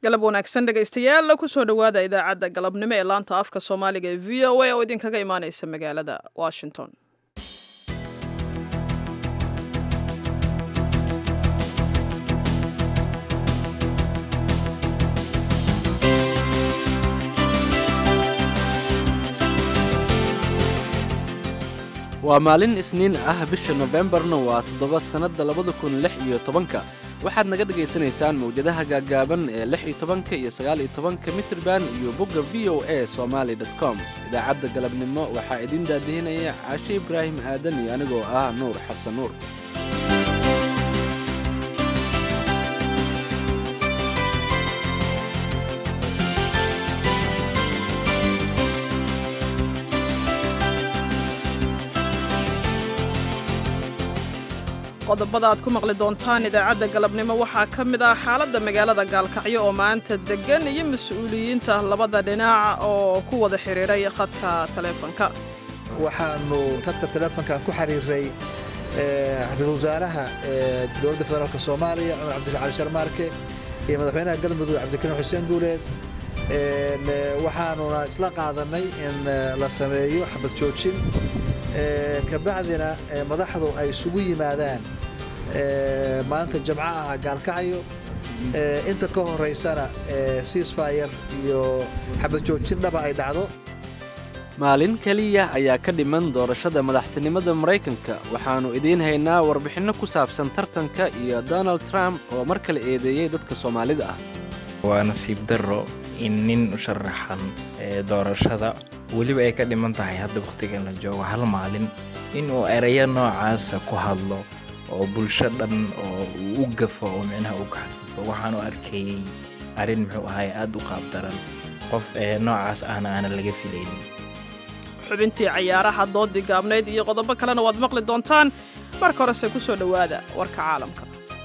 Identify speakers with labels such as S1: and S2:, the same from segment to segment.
S1: galab wanaagsan dhegaystayaal kusoo dhowaada idaacadda galabnimo ee laanta afka soomaaliga ee v o a oo idinkaga imaaneysa magaalada washington
S2: waa maalin isniin ah bisha nofembarna waa toddoba sannadda labada kun lix iyo tobanka waxaad naga dhegaysanaysaan mawjadaha gaaggaaban ee lix iyo tobanka iyo sagaal iyo tobanka mitrban iyo bogga v o a somaali dot com idaacadda galabnimo waxaa idin daadihinaya caashe ibraahim aadan iyo anigoo ah nuur xasan nuur
S1: qodobada aad ku maqli doontaan idaacadda galabnimo waxaa ka mid ah xaaladda magaalada gaalkacyo oo maanta deggan iyo mas-uuliyiinta labada dhinac oo ku wada xidhiiray khadka taleefonka
S3: waxaanu khadka taleefonka ku xiriiray ra-iisul wasaaraha dowladda federaalk soomaaliya cumar cabdilla cali sharmaarke iyo madaxweynaha galmudug cabdikariim xuseen guuleed waxaanuna isla qaadanay in la sameeyo xabad joojin kabacdina madaxdu ay isugu yimaadaan maalinta jamco ah gaalkacyo inta ka horaysana siisfayar iyo xabad joojin dhaba ay dhacdo
S2: maalin keliya ayaa ka dhiman doorashada madaxtinimada maraykanka waxaannu idiin haynaa warbixinno ku saabsan tartanka iyo donald trump oo mar kale eedeeyey dadka soomaalida ah
S4: waa nasiib darro in nin u sharaxan doorashada weliba ay ka dhiman tahay hadda wakhtigan la joogo hal maalin inuu erayo noocaasa ku hadlo oo bulsho dhan oo uu u gafo oo micnaha u gaxadgudbo waxaanu arkayey arrin muxuu ahay aad u qaabdaran qof noocaas ahna aanan laga filaynin
S1: xubintii cayaaraha doodii gaabnayd iyo qodobo kalena waad maqli doontaan marka horese ku soo dhowaada warka caalamka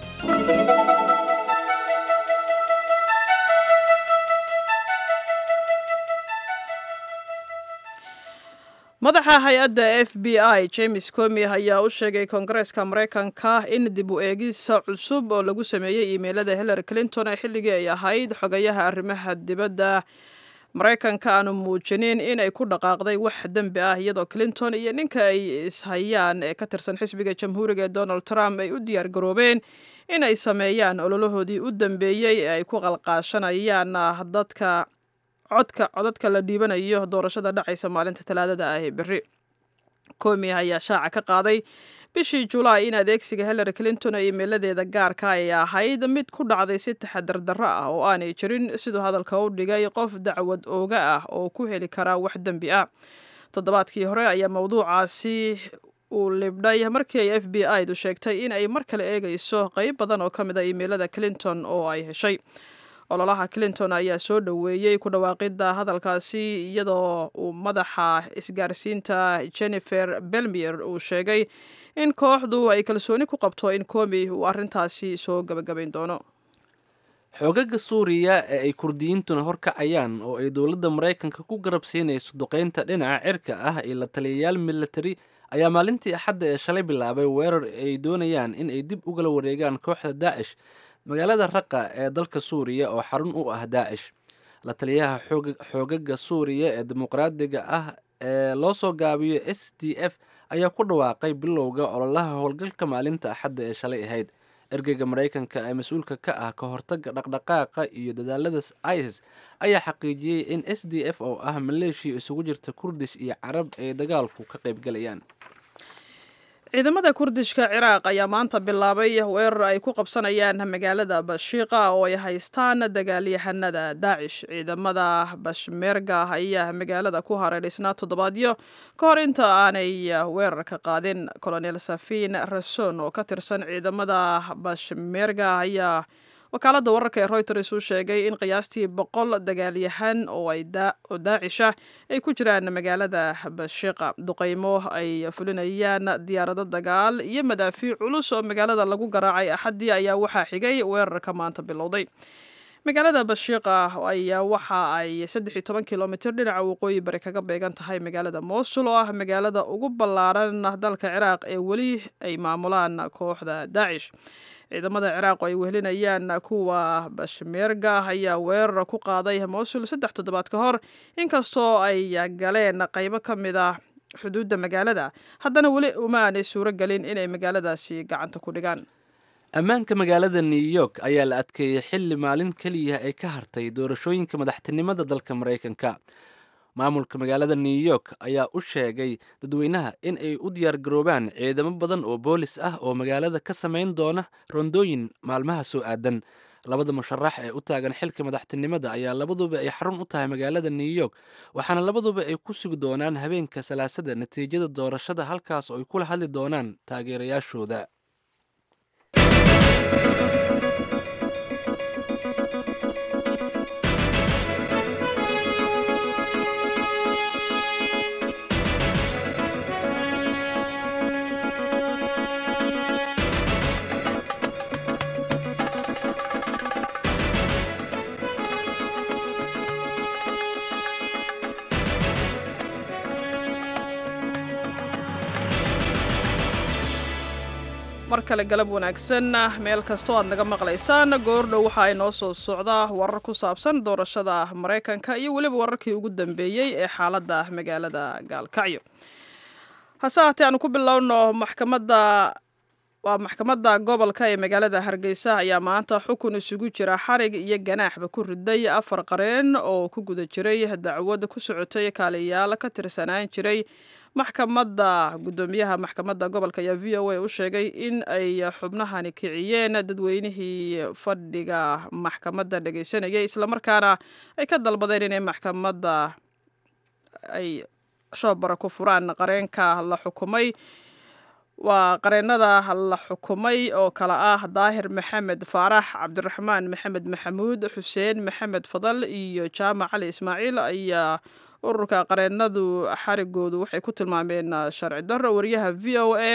S1: madaxa hay-adda f b i james comi ayaa u sheegay koongareeska maraykanka in dib u eegisa cusub oo lagu sameeyey iimeylada hillary clinton ee xilligii ay ahayd xogayaha arrimaha dibadda maraykanka aanu muujinin inay ku dhaqaaqday wax dembi ah iyadoo clinton iyo ninka ay ishayaan ee ka tirsan xisbiga jamhuuriga ee donald trump ay u diyaar garoobeen in ay sameeyaan ololahoodii u dambeeyey ee ay ku qalqaashanayaan dadka codka codadka la dhiibanayo doorashada dhacaysa maalinta talaadada ah ee berri komi ayaa shaaca ka qaaday bishii julaay in adeegsiga hillary clinton ee iimeeladeeda gaarka ay ahayd mid ku dhacday si taxadar darro ah oo aanay jirin siduu hadalka u dhigay qof dacwad ooga ah oo ku heli karaa wax dembi ah toddobaadkii hore ayaa mowduucaasi uu libdhay markii ay f b i du sheegtay in ay mar kale eegayso qeyb badan oo ka mid a iimeelada clinton oo ay heshay ololaha clinton ayaa soo dhoweeyey ku dhawaaqidda hadalkaasi iyadoo uu madaxa isgaarsiinta jennifer belmier uu sheegay in kooxdu ay kalsooni ku qabto in komi uu arrintaasi soo gabagabayn doono
S2: xoogaga suuriya ee ay kurdiyiintuna horkacayaan oo ay dowladda maraykanka ku garab siinayso duqaynta dhinaca cirka ah iyo la taliyayaal militari ayaa maalintii axadda ee shalay bilaabay weerar ay doonayaan in ay dib ugala wareegaan kooxda daacish magaalada raqa ee dalka suuriya oo xarun u ah daacish la taliyaha xoogaga suuriya ee dimuqraadiga ah ee loo soo gaabiyo s d f ayaa ku dhawaaqay bilowga ololaha howlgalka maalinta axadda ee shalay ahayd ergeyga maraykanka ee mas-uulka ka ah ka hortaga dhaqdhaqaaqa iyo dadaalada isis ayaa xaqiijiyey in s d f oo ah maleeshiya isugu jirta kurdish iyo carab ay dagaalku ka qaybgalayaan
S1: ciidamada kurdishka ciraaq ayaa maanta bilaabay weerar ay ku qabsanayaan magaalada bashiiqa oo ay haystaan dagaalyahanada daacish ciidamada bashmeerga ayaa magaalada ku hareedhisnaa toddobaadyo ka hor inta aanay weerarka qaadin colonel safin rason oo ka tirsan ciidamada bashmeerga ayaa wakaaladda wararka ee reuters uu sheegay in qiyaastii boqol dagaalyahan oo daacisha ay ku jiraan magaalada bashiqa duqaymo ay fulinayaan diyaarado dagaal iyo madaafiic culus oo magaalada lagu garaacay axaddii ayaa waxaa xigay weerarka maanta bilowday magaalada bashiiqa ayaa waxa ay saddex iyo toban kilomitir dhinaca waqooyi bari kaga beegan tahay magaalada mosul oo ah magaalada ugu ballaaran dalka ciraaq ee weli ay maamulaan kooxda daacish ciidamada ciraaq oo ay wehelinayaan kuwa bashmeerga ayaa weerar ku qaaday mosul saddex toddobaad ka hor inkastoo ay galeen qaybo ka mid ah xuduudda magaalada haddana weli uma aanay suuro gelin inay magaaladaasi gacanta ku dhigaan
S2: ammaanka magaalada new york ayaa la adkeeyey xilli maalin keliya ay ka hartay doorashooyinka madaxtinimada dalka maraykanka maamulka magaalada new york ayaa u sheegay dadweynaha in ay u diyaargaroobaan ciidamo badan oo boolis ah oo magaalada ka samayn doona rondooyin maalmaha soo aadan labada musharax ee u taagan xilka madaxtinimada ayaa labaduba ay xarun u tahay magaalada new york waxaana labaduba ay ku sugi doonaan habeenka salaasada natiijada doorashada halkaas oo ay kula hadli doonaan taageerayaashooda
S1: mar kale galab wanaagsan meel kastoo aad naga maqlaysaan goordhow waxa ay noo soo socdaa warar ku saabsan doorashada maraykanka iyo weliba wararkii ugu dambeeyey ee xaaladda magaalada gaalkacyo hase haatee aanu ku bilowno maxkamadda waa maxkamadda gobolka ee magaalada hargeysa ayaa maanta xukun isugu jira xarig iyo ganaaxba ku riday afar qareen oo ku guda jiray dacwad ku socotay kaaliyaal ka tirsanaan jiray maxkamadda guddoomiyaha maxkamadda gobolka ayaa v o a u sheegay in ay xubnahani kiciyeen dadweynihii fadhiga maxkamadda dhegeysanayay islamarkaana ay ka dalbadeen inay maxkamadda ay shoobara ku furaan qareenka la xukumay waa qareenada la xukumay oo kale ah daahir maxamed faarax cabdiraxmaan maxamed maxamuud xuseen maxamed fadal iyo jaamac cali ismaaciil ayaa ururka qareenadu xarigoodu waxay ku tilmaameen sharci darro wariyaha v o a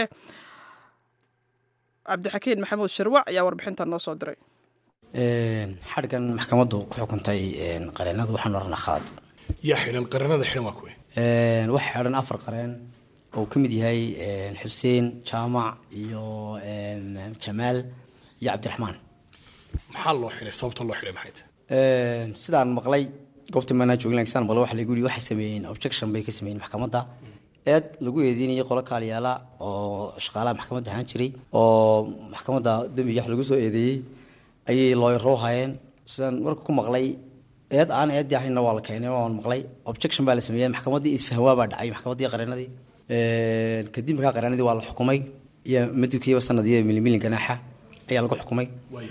S1: cabdixakiin maxamuud sharwac ayaa warbixintan noo soo diray
S5: xadhgan maxkamaddu ku xukuntay qareenadu waxaan oranaa khalad
S6: yaa xidhan qareenada xidhan waa kuwe
S5: waxaa xidhan afar qareen oo ka mid yahay xuseen jaamac iyo jamaal iyo cabdiraxmaan
S6: maxaa loo xidhay sababta loo xidhay maxay tahay
S5: sidaan maqlay goobta maanaa joogin lagsaan maqlay waxa lagu yidhi waxay sameeyeen objection bay ka sameeyeen maxkamadda eed lagu eedeynayay qolo kaaliyaala oo shaqaalaha maxkamadda ahaan jiray oo maxkamadda dembiga wax lagu soo eedeeyey ayay looyaro hayeen sidaan marka ku maqlay eed aan eeddii ahaynna waa la keenay waan maqlay objection baa la sameeyey maxkamaddii isfahwaa baa dhacay maxkamaddii qareenadii kadib markaa qareenadii waa la xukumay iyo madibkiiba sanad iyo milimilin ganaaxa ayaa lagu xukumay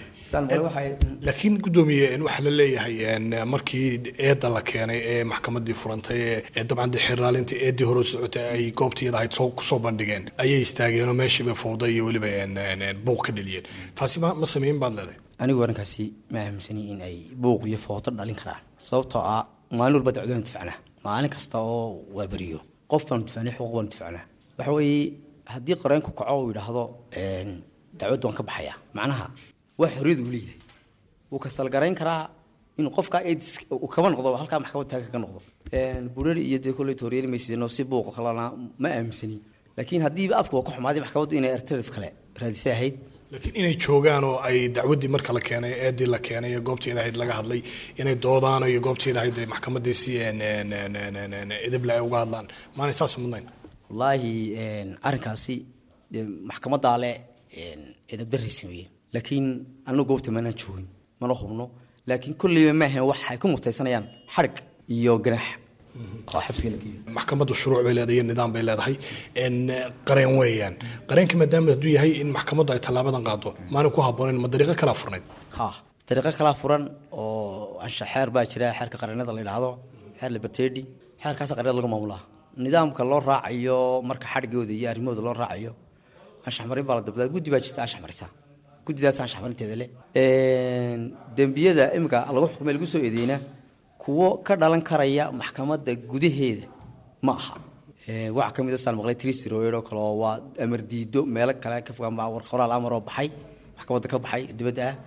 S6: laakiin guddoomiye waxaa la leeyahay markii eedda la keenay ee maxkamadii furantay ee dabcan de xiraalinta eeddii hore socotay ay goobtiyada ahayd soo kusoo bandhigeen ayay istaageenoo meeshiiba fowda iyo weliba buuq ka dheliyeen taasi ma ma sameyn baad leedahay
S5: anigu arrinkaasi ma aaminsani in ay buuq iyo foodo dhalin karaan sababtoo ah maalin walba dacwadaan difacnaa maalin kasta oo waa beriyo qof baanu difacnay xuquuq baanu difacnaa waxa weeye haddii qareenku kaco uu yidhaahdo dacwaddu waan ka baxayaa macnaha waa xorriyad uu leeyahay wuu kasalgarayn karaa inuu qofkaa eedis uu kaba noqdo halkaa maxkamad taaga ka noqdo burari iyo dee kolley tooriyari maysidno si buuqa kalena ma aaminsani laakiin haddiiba afka waa ka xumaaday maxkamaddu inay alternative kale raadisay ahayd
S6: laakiin inay joogaan oo ay dacwaddii marka la keenay eeddii la keenay ee goobteeda ahayd laga hadlay inay doodaan iyo goobteeda ahayd maxkamadii si edable ay uga hadlaan maanay saas mudnayn
S5: wallaahi arrinkaasi maxkamaddaa le edabdaray sameeyeen laakiin anagu goobta maanaan joogin mana hubno laakiin kolleyba ma ahayn waxay ku mutaysanayaan xadhig iyo ganaax oo xabsiga la geeyo
S6: maxkamaddu shuruuc bay leedahay iyo nidaam bay leedahay qareen weeyaan qareenka maadaama hadduu yahay in maxkamaddu ay tallaabadan qaado maana ku habboonayn ma dariiqo kalaa furnayd
S5: ha dariiqo kalaa furan oo ansha xeer baa jira xeerka qareenada la yidhaahdo xeer libertedi xeerkaasa qareenada lagu maamulaa nidaamka loo raacayo marka xadhigooda iyo arrimahooda loo raacayo anshax marin baa la dabdaa guddi baa jirta anshax marisa guddidaas anshax marinteeda le dembiyada iminka lagu xukumay lagu soo eedeyna kuwo ka dhalan karaya maxkamadda gudaheeda ma aha waxaa ka mid a saan maqlay trisroed oo kale oo waa amar diido meelo kale ka fogaan baa war qoraal amar oo baxay maxkamadda ka baxay dibadda ah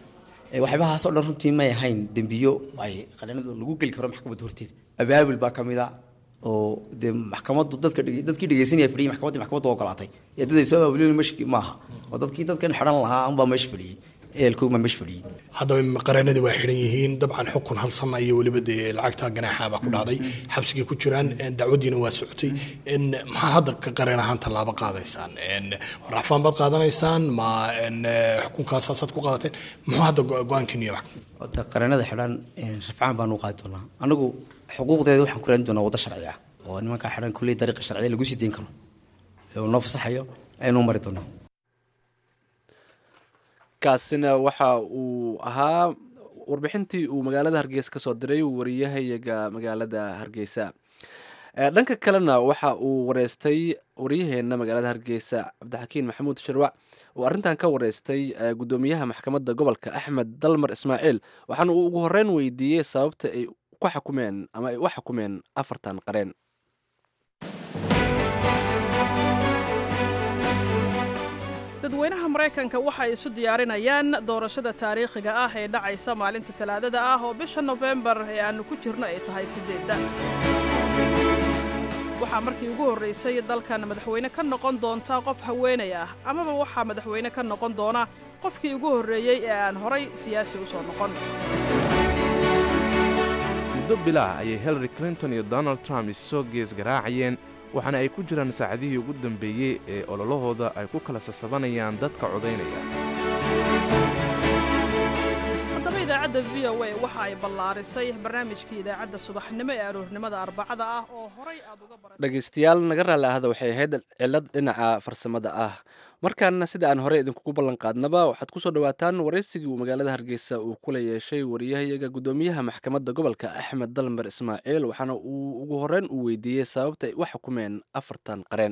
S5: Ee, waxyaabahaas oo dhan runtii may ahayn dembiyo ay qareenadu lagu geli karo maxkamadda horteeda abaabul baa ka mid a oo dee maxkamaddu dadka dhege- dadkii dhegeysanaya fadhiyay maxkamaddii maxkamaddu ogolaatay ee dad ay soo abaabulin mesh maaha oo dadkii dadkan xidhan lahaa unbaa meesha fadhiyey ehelkoog baa meesha fadhiyey
S6: haddaba qareenadii waa xidhan yihiin dabcan xukun hal sana iyo weliba dee lacagta ganaaxa baa ku dhacday xabsigay ku jiraan een, dacwadiina waa socotay een, maxaa hadda ka qareen ahaan tallaabo qaadaysaan een, racfaan baad qaadanaysaan ma een, eh, xukunkaasaad ku qaadateen muxuu hadda go- go-aankiinu yahay
S5: horta qareenada xidhan een, rafcaan baanu u qaadi doonaa anagu xuquuqdeeda waxaan ku raadin doonaa waddo sharci ah oo nimankaa xidhan kulley dariiqa sharciya lagu sii dayn karo ee uu noo fasaxayo aynu mari doonaa
S2: kaasina waxa uu ahaa warbixintii uu magaalada hargeysa ka soo diray wariyahayaga magaalada hargeysa Eh, dhanka kalena waxa uu wareystay waryaheena magaalada hargeysa cabdixakiin maxamuud shirwac uu arrintan ka wareystay eh, guddoomiyaha maxkamadda gobolka axmed dalmar ismaaciil waxaana uu ugu horreyn weydiiyey sababta ay ku xakumeen ama ay u xakumeen afartan qareen
S1: dadweynaha maraykanka waxay isu diyaarinayaan doorashada taariikhiga ah ee dhacaysa maalinta talaadada ah oo bisha nofembar ee aannu ku jirno ay tahay siddeedda waxaa markii ugu horraysay dalkan madaxweyne ka noqon doonta qof haweenay ah amaba waxaa madaxweyne ka noqon doona qofkii ugu horreeyey ee aan horay siyaasi u soo noqon
S7: muddo bilaah ayay hillary clinton iyo donald trump issoo gees garaacayeen waxaana ay ku jiraan saacadihii ugu dambeeyey ee ololahooda ay ku kala sasabanayaan dadka codaynaya
S1: haddaba idaacadda v o a waxa ay ballaarisay barnaamijkii idaacadda subaxnimo ee aroornimada arbacada ah oo horay aad uga baran
S2: dhegaystayaal naga raalli ahada waxay ahayd cilad dhinaca farsamada ah markaana sida aan horey idinkugu ballan qaadnaba waxaad ku soo dhowaataan waraysigii uu magaalada hargeysa uu kula yeeshay wariyahayaga guddoomiyaha maxkamadda gobolka axmed dalmar ismaaciil waxaana uu ugu horreyn uu weydiiyey sababta ay u xukumeen afartan qareen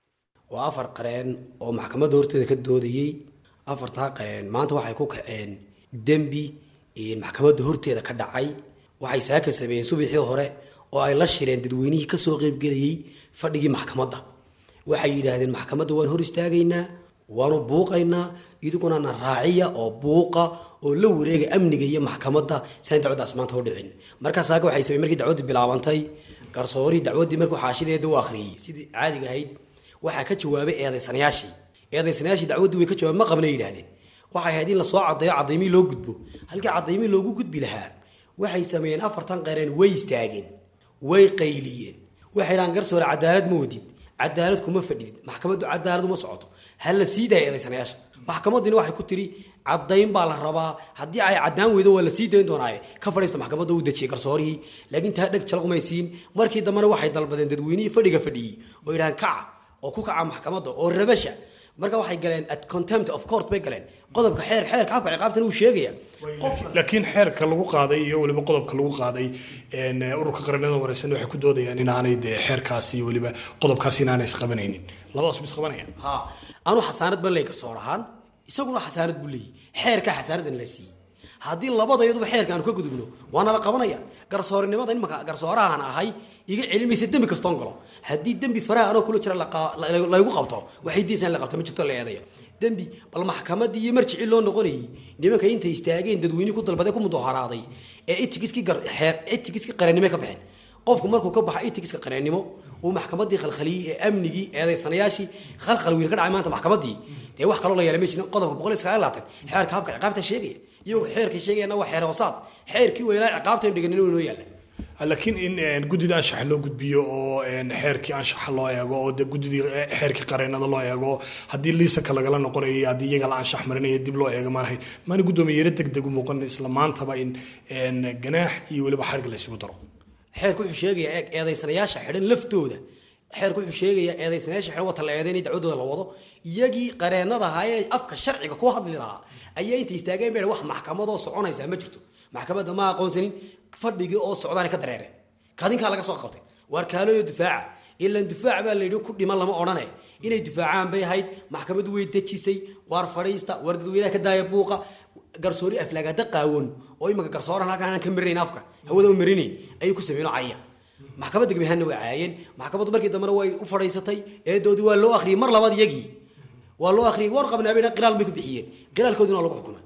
S8: waa afar qareen oo maxkamadda horteeda ka doodayey afartaa qareen maanta waxay ku kaceen dembi maxkamadda horteeda ka dhacay waxay saaka sameeyeen subaxii hore oo ay la shireen dadweynihii kasoo qeybgelayey fadhigii maxkamadda waxay yidhaahdeen maxkamadda waan hor istaagaynaa waanu buuqaynaa idiguna na raaciya oo buuqa oo la wareega amniga iyo maxkamadda siaan dacwaddaas maanta u dhicin markaa saaka waxay sameen markii dacwaddii bilaabantay garsoorihii dacwaddii markuu xaashideeda u akhriyey sidii caadiga ahayd waxaa ka jawaabay eedaysanayaashii eedaysanayaashii dacwaddii way ka jawaab ma qabnay yidhahdeen waxay ahayd in lasoo caddeeyo caddaymihii loo gudbo halkii caddaymihii loogu gudbi lahaa waxay sameeyeen afartan qareen way istaageen way qayliyeen waxay dhahaan garsoore cadaalad ma wadid cadaalad kuma fadhidid maxkamaddu cadaalad uma socoto ha la sii daaya eedaysanayaasha maxkamaddina waxay ku tiri caddayn baa la rabaa haddii ay caddaan weydo waa la sii dayn doonaaye ka fadhiista maxkamadda uu dejiyey garsoorihii laakiin taa dheg jalqumaysiin markii dambena waxay dalbadeen dadweynihii fadhiga fadhiyey oo yidhahaan kaca oo ku kaca maxkamadda oo rabasha marka waxay galeen at contempt of court bay galeen qodobka xeer xeerka habka ciqaabtana uu sheegaya
S6: laakiin xeerka lagu qaaday iyo weliba qodobka lagu qaaday een, ururka qaranada wareysan waxay ku doodayaan inaanay dee xeerkaasi iyo weliba qodobkaasi inaanay isqabanaynin labadaas ma isqabanayaan
S8: ha anu xasaanad ban leey garsoor ahaan isaguna xasaanad buu leeyahy xeerkaa xasaanadan la siiyey haddii labadayaduba xeerka aanu ka gudubno waana la qabanaya garsoorinimada imanka garsoorahan ahay iga celimaysa dembi kastoon galo haddii dembi faraha anoo kula jira laqa- la- laygu qabto waxay diisaan la qabta ma jirto la eedaya dembi bal maxkamadii iyo marjicii loo noqonayay nimanka intay istaageen dadweynihi ku dalbaday ku mudaharaaday ee itigiskii gar xeer itigiskii qarannimo ka baxeen qofku markuu ka baxa itigiska qareennimo uu maxkamadii khalkhaliyey ee amnigii eedaysanayaashii khalkhal wiil ka dhacay maanta maxkamadii dee wax kaloo la yeelay ma jirin qodobka boqol iyo sagaal iyo labaatan xeerka habka ciqaabta sheegaya iyagoo xeerkay sheegayana waa xeer hoosaad xeerkii weynaa ciqaabtaynu dhiganin inuu noo yaalla
S6: laakiin in een, guddida anshaxa loo gudbiyo oo een, xeerkii anshaxa loo eego oo de guddidii eh, xeerkii qareenada loo eego haddii liisanka lagala noqonayo iyo haddii iyaga la anshax marinayo dib loo eego maanahay maana guddoomiye yaro degdeg u muuqan isla maantaba in een, ganaax iyo weliba xarig la isugu daro
S8: xeerku wuxuu sheegayaa eeg eedaysanayaasha xidhan laftooda xeerku wuxuu sheegayaa eedaysanayaasha xidhan wata la eedeynay dacwadooda la wado iyagii qareenada ahaa ee afka sharciga ku hadli lahaa ayaa intay istaageen bay wax maxkamadoo soconaysaa ma jirto maxkamadda ma aqoonsanin fadhigii oo socdaana ka dareereen kadinkaa laga soo qabtay waar kaaloyo difaaca ilaan difaac baa layidhi ku dhiman lama odhane inay difaacaan bay ahayd maxkamaddu way dejisay waar fadhiista waar dadweynaha ka daaya buuqa garsoori aflaagaada qaawan oo imanka garsoorahan halkan aan ka marinayn afka hawada u marinayn ayay ku sameeyeen oo caya maxkamadda gabihaanna way caayeen maxkamaddu markii dambena way u fadhiisatay eedoodii waa loo akhriyey mar labaad iyagii waa loo akhriyey waan qabnaa bay qiraal bay ku bixiyeen qiraalkoodina waa lagu xukumay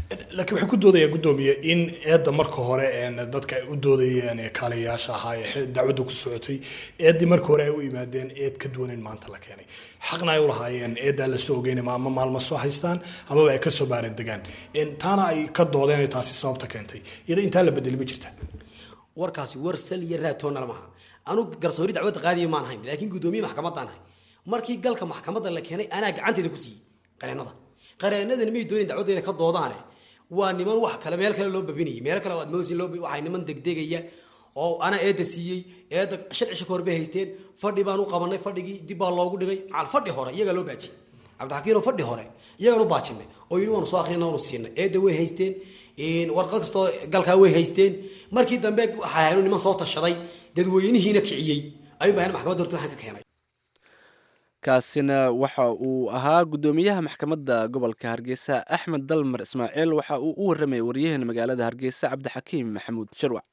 S6: laakiin waxay ku doodayaan guddoomiye in eedda marka hore een, dadka ay u doodayeen ee kaaliyayaasha ahaa ee xe- dacwaddu ku socotay eeddii marka hore ay u yimaadeen eed ka duwan in maanta la keenay xaqna ay u lahaayeen eeddaa lasoo ogeynama ama maalmo soo haystaan amaba ay kasoo baaran degaan Een, taana ay ka doodeen ay taasi sababta keentay iyada intaa la bedeli ma jirta
S8: warkaasi war sal iyo raatoona lamaha anugu garsoori dacwadda qaadiya maan ahayn laakiin guddoomiye maxkamadaan ahay markii galka maxkamadda la keenay anaa gacanteeda ku siiyey qareennada qareennadani may doonin dacwadda inay ka doodaane waa niman wax kale meel kale loo babinayay meel kale oo aad moodaysin loo waxay niman degdegaya oo ana eedda siiyey eedda sharcisha ka hor bay haysteen fadhi baan u qabanay fadhigii dib baa loogu dhigay caal fadhi hore iyagaa loo baajiyey cabdixakiino fadhi hore iyagaan u baajinay oo yidhi waanu soo akhrina waanu siinay eedda way haysteen een, warqad kastoo galkaa way haysteen markii dambe waxaa haynu niman soo tashaday dadweynihiina kiciyey ayuun baa maxkamadda horta waxaan ka keenay
S2: kaasina waxa uu ahaa guddoomiyaha maxkamadda gobolka hargeysa axmed dalmar ismaaciil waxa uu u warramayay waryaheena magaalada hargeysa cabdixakiim maxamuud sharwac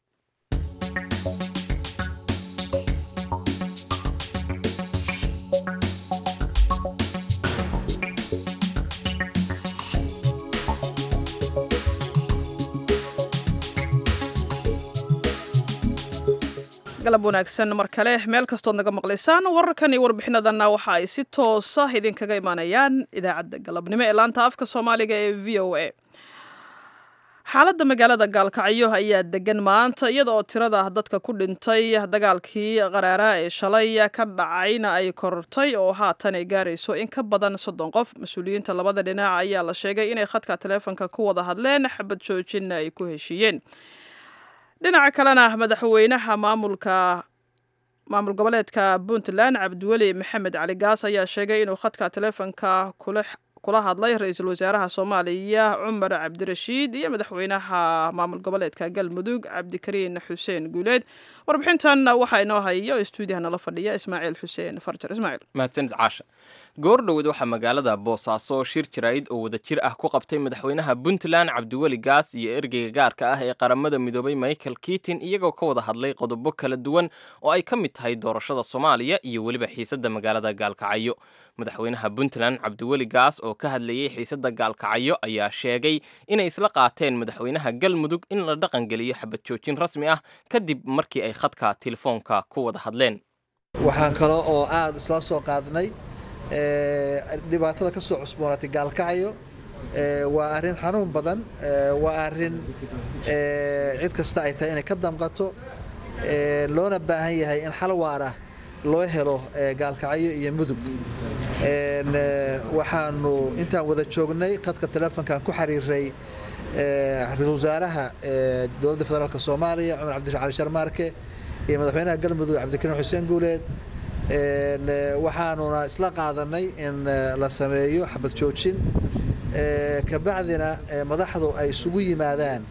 S1: galab wanaagsan mar kale meel kastood naga maqlaysaan wararkan iyo warbixinadanna waxa ay si toosa idinkaga imaanayaan idaacadda galabnimo ee laanta afka soomaaliga ee v o a xaaladda magaalada gaalkacyo ayaa degan maanta iyada oo tirada dadka ku dhintay dagaalkii qaraara ee shalay ka dhacayna ay korortay oo haatan ay gaarayso in ka badan soddon qof mas-uuliyiinta labada dhinac ayaa la sheegay inay khadka taleefonka ku wada hadleen xabad joojinna ay ku heshiiyeen dhinaca kalena madaxweynaha maamulka maamul goboleedka puntland cabdiweli maxamed cali gaas ayaa sheegay inuu khadka taleefonka kula kula hadlay ra-iisul wasaaraha soomaaliya cumar cabdirashiid iyo madaxweynaha maamul goboleedka galmudug cabdikariin xuseen guuleed warbixintan waxaa inoo hayo stuudiyaha nala fadhiya ismaaciil xuseen farjar ismaaciil
S9: mahadsanid caasha goor dhoweed waxaa magaalada boosaaso shir jaraa'id oo wada jir ah ku qabtay madaxweynaha puntland cabdiweli gaas iyo ergeyga gaarka ah ee qaramada midoobay michael kitin iyagoo ka wada hadlay qodobo kala duwan oo ay ka mid tahay doorashada soomaaliya iyo weliba xiisadda magaalada gaalkacyo madaxweynaha puntland cabdiweli gaas oo ka hadlayey xiisadda gaalkacyo ayaa sheegay inay isla qaateen madaxweynaha galmudug in la dhaqangeliyo xabad joojin rasmi ah kadib markii ay khadka telefoonka ku wada hadleen
S3: waxaan kale oo aada isla soo qaadnay ee, dhibaatada ka soo cusboonaatay gaalkacyo ee, waa arrin xanuun badan ee, waa arrin ee, cid kasta ay tahay inay ka damqato ee, loona baahan yahay in xal waara loo helo ee, gaalkacyo iyo mudug Een, ee, waxaanu intaan wada joognay khadka telefonkan ku xiriiray ee, ra-iisul wasaaraha ee, dowladda federaalk soomaaliya cumar cabdirashiid cali sharmaarke iyo madaxweynaha galmudug cabdikariin xuseen guuleed Een, ee, waxaanuna isla qaadanay in ee, la sameeyo xabad joojin ee, kabacdina ee, madaxdu ay isugu yimaadaan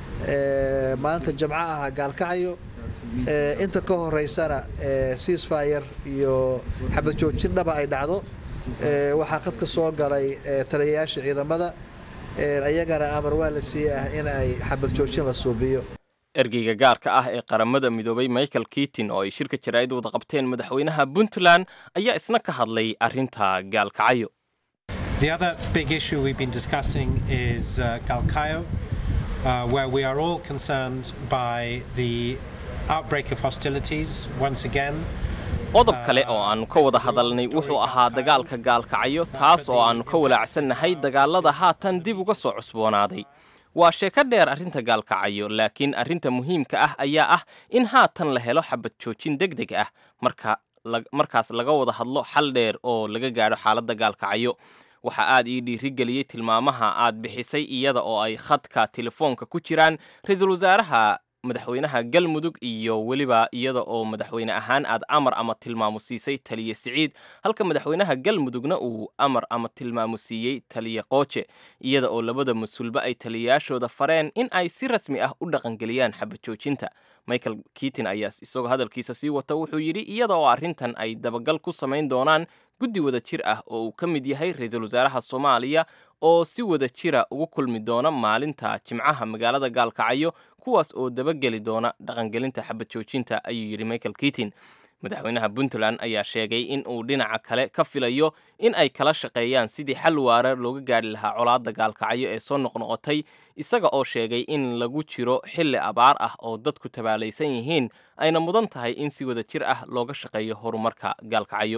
S3: ee, maalinta jamco ah gaalkacyo ee, inta ka horeysana ee, ceasefire iyo xabad joojin dhaba ay dhacdo ee, waxaa khadka soo galay ee, taliyayaasha ciidamada ee, ayagana amar waa la siiyey ah in ay xabad joojin la suubiyo
S9: ergeyga gaarka ah ee qaramada midoobay michael kitin oo ay shirka jaraa'id wada qabteen madaxweynaha puntland ayaa isna ka hadlay arrinta gaalkacyo
S10: The other big issue we've been discussing is uh, Galkayo, uh, where we are all concerned by the outbreak of hostilities once again.
S9: qodob kale oo aannu ka wada hadalnay wuxuu ahaa dagaalka gaalkacyo taas oo aannu ka walaacsannahay dagaalada haatan dib uga soo cusboonaaday waa sheeko dheer arrinta gaalkacyo laakiin arrinta muhiimka ah ayaa ah in haatan la helo xabad joojin deg deg ah marka markaas laga wada hadlo xal dheer oo laga gaadho xaaladda gaalkacyo waxaa aad ii dhiirigeliyey tilmaamaha aad bixisay iyada oo ay khadka telefoonka ku jiraan ra-iisul wasaaraha madaxweynaha galmudug iyo weliba iyada oo madaxweyne ahaan aad amar ama tilmaamo siisay taliye siciid halka madaxweynaha galmudugna uu amar ama tilmaamo siiyey taliye qooje iyada oo labada mas-uulba ay taliyayaashooda fareen in ay si rasmi ah u dhaqangeliyaan xabad joojinta michael kitin ayaa isagoo hadalkiisa sii wata wuxuu yidhi iyada oo arrintan ay dabagal ku samayn doonaan guddi wada jir ah oo uu ka mid yahay ra-iisul wasaaraha soomaaliya oo si wada jira ugu kulmi doona maalinta jimcaha magaalada gaalkacyo kuwaas oo dabageli doona dhaqangelinta xabad joojinta ayuu yidhi michael kitin madaxweynaha puntland ayaa sheegay in uu dhinaca kale ka filayo in ay kala shaqeeyaan sidii xal waara looga gaadhi lahaa colaadda gaalkacyo ee soo noqnoqotay isaga oo sheegay in lagu jiro xilli abaar ah oo dadku tabaalaysan yihiin ayna mudan tahay in si wada jir ah looga shaqeeyo horumarka gaalkacyo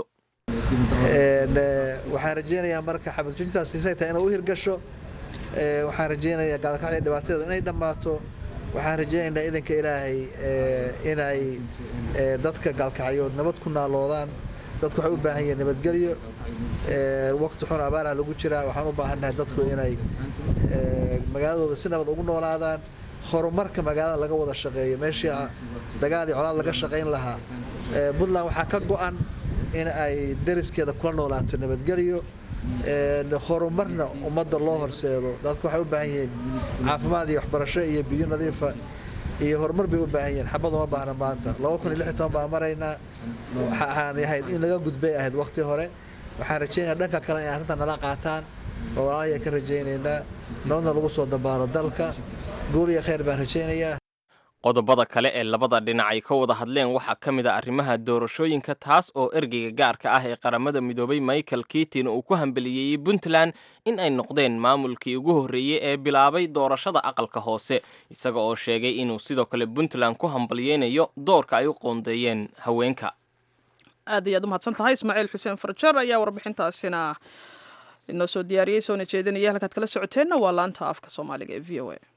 S3: waxaan rajeynayaa marka xabadjuntaas isay tahay inay u hirgasho waxaan rajeynayaa gaalkacyo dhibaatada inay dhammaato waxaan rajeynaynaa idanka ilaahay inay dadka gaalkacyood nabad ku naaloodaan dadku waxay u baahan yihiin nabadgelyo waqti xun abaaraha lagu jiraa waxaan u baahannahay dadku inay magaaladooda si nabad ugu noolaadaan horumarka magaalada laga wada shaqeeyo meeshii dagaal iyo colaad laga shaqayn lahaa puntland waxaa ka go-an in ay dariskeeda kula noolaato nabadgelyo horumarna ummadda loo horseedo dadku waxay u baahan yihiin caafimaad iyo waxbarasho iyo biyo nadiifa iyo horumar bay u baahan yihiin xabad uma baahna maanta laba kun iyo lix iyo toban baa maraynaa waxaan ahayd in laga gudbay ahayd waqti hore waxaan rajaynayaa dhanka kale inay arrintan nala qaataan oo walaalaya ka rajaynaynaa nabadna lagu soo dabaalo dalka guul iyo khayr baan rajaynayaa
S9: qodobada kale ee labada dhinac ay ka wada hadleen waxaa ka mid a arrimaha doorashooyinka taas oo ergeyga gaarka ah ee qaramada midoobay michael kitin uu ku hambeliyeeyey puntland in ay noqdeen maamulkii ugu horreeyey ee bilaabay doorashada aqalka hoose isaga oo sheegay inuu sidoo kale puntland ku hambaliyeynayo doorka ay u qoondeeyeen haweenka
S1: aad ayaad u mahadsan tahay ismaaciil xuseen farjar ayaa warbixintaasina inoo soo diyaariyey soona jeedinaya halkaad kala socoteenna waa laanta afka soomaaliga ee v o a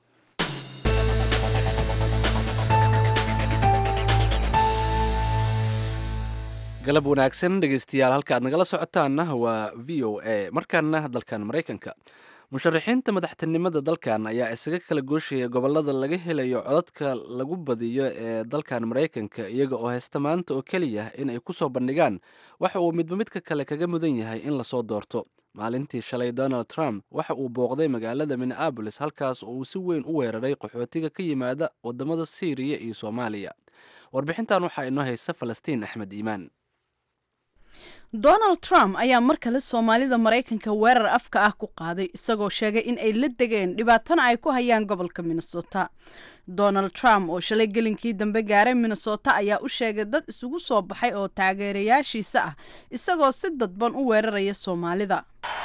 S2: galab wanaagsan dhegeystayaal halka aad nagala socotaanna waa v o a markaana dalkan maraykanka musharaxiinta madaxtinimada dalkan ayaa isaga kala gooshaya gobolada laga helayo codadka lagu badiyo ee dalkan maraykanka iyaga oo haysta maanta oo keliya in ay kusoo bandhigaan waxa uu midba midka kale kaga mudan yahay in lasoo doorto maalintii shalay donald trump waxa uu booqday magaalada minneabolis halkaas oo uu si weyn u weeraray qaxootiga ka yimaada wadamada syriya iyo soomaaliya warbixintan waxaa inoo haysa falastiin axmed iimaan
S11: donald trump ayaa mar kale soomaalida maraykanka weerar afka ah ku qaaday isagoo sheegay in ay la degeen dhibaatana ay ku hayaan gobolka minnesota donald trump oo shalay gelinkii dambe gaaray minnesota ayaa u sheegay dad isugu soo baxay oo taageerayaashiisa ah isagoo si dadban u weeraraya soomaalida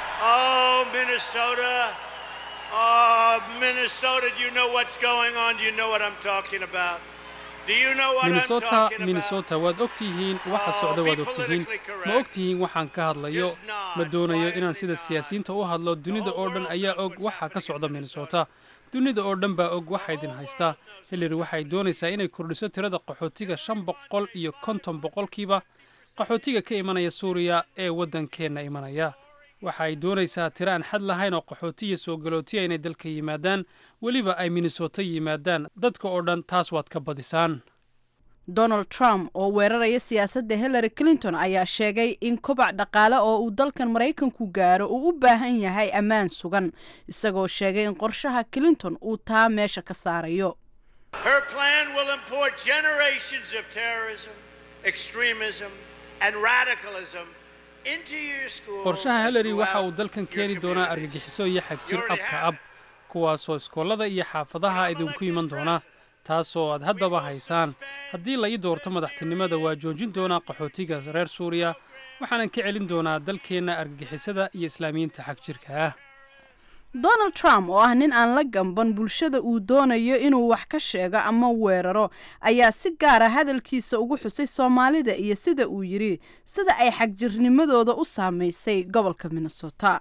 S12: minnesota minnesota waad ogtihiin waxa socda waad ogtihiin ma ogtihiin waxaan ka hadlayo ma doonayo inaan sida siyaasiyiinta u hadlo dunida oo dhan ayaa og waxa ka socda minnesota dunida oo dhan baa og waxa idin haystaa hillary waxay doonaysaa inay kordhiso tirada qaxootiga shan boqol iyo konton boqolkiiba qaxootiga ka imanaya suuriya ee waddankeenna imanaya waxa ay doonaysaa tiro aan xad lahayn oo qaxootiya soo galootiya inay dalka yimaadaan weliba ay minnesota yimaadaan dadka oo dhan taas waad ka badisaan
S11: donald trump oo weeraraya siyaasadda hillary clinton ayaa sheegay in kobac dhaqaale oo uu dalkan maraykanku gaaro uu u baahan yahay ammaan sugan isagoo sheegay in qorshaha clinton uu taa meesha ka saarayo
S12: qorshaha hillary waxa uu dalkan keeni doonaa argagixiso iyo xagjir abka ab kuwaasoo iskoolada iyo xaafadaha idinku iman doona taasoo aad haddaba haysaan haddii la ii doorto madaxtinimada waa joojin doonaa qaxootiga reer suuriya waxaanan ka celin doonaa dalkeenna argagixisada iyo islaamiyiinta xagjirka ah
S11: donald trump oo ah nin aan la gamban bulshada uu doonayo inuu wax ka sheego ama weeraro ayaa si gaara hadalkiisa ugu xusay soomaalida iyo sida uu yidhi sida ay xagjirnimadooda u saamaysay gobolka minnesota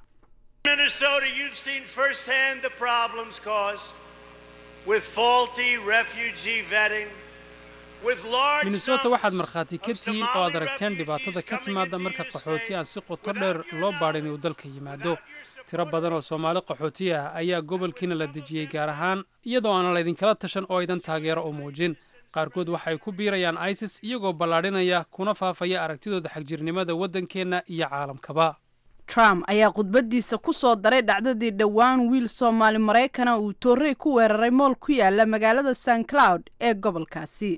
S12: minnesota waxaad markhaati ka tihiin oo aad aragteen dhibaatada ka timaada marka qaxooti aan si qoto dheer loo baadhin uu dalka yimaado tiro badan oo soomaali qaxooti ah ayaa gobolkiina la dejiyey gaar ahaan iyadoo aanan laydinkala tashan oo aydan taageero u muujin qaarkood waxay ku biirayaan isis iyagoo ballaadhinaya kuna faafaya aragtidooda xagjirnimada waddankeenna iyo caalamkaba
S11: trump ayaa khudbadiisa ku soo daray dhacdadii dhowaan wiil soomaali maraykana uu toorey ku weeraray mool ku yaala magaalada st cloud ee gobolkaasi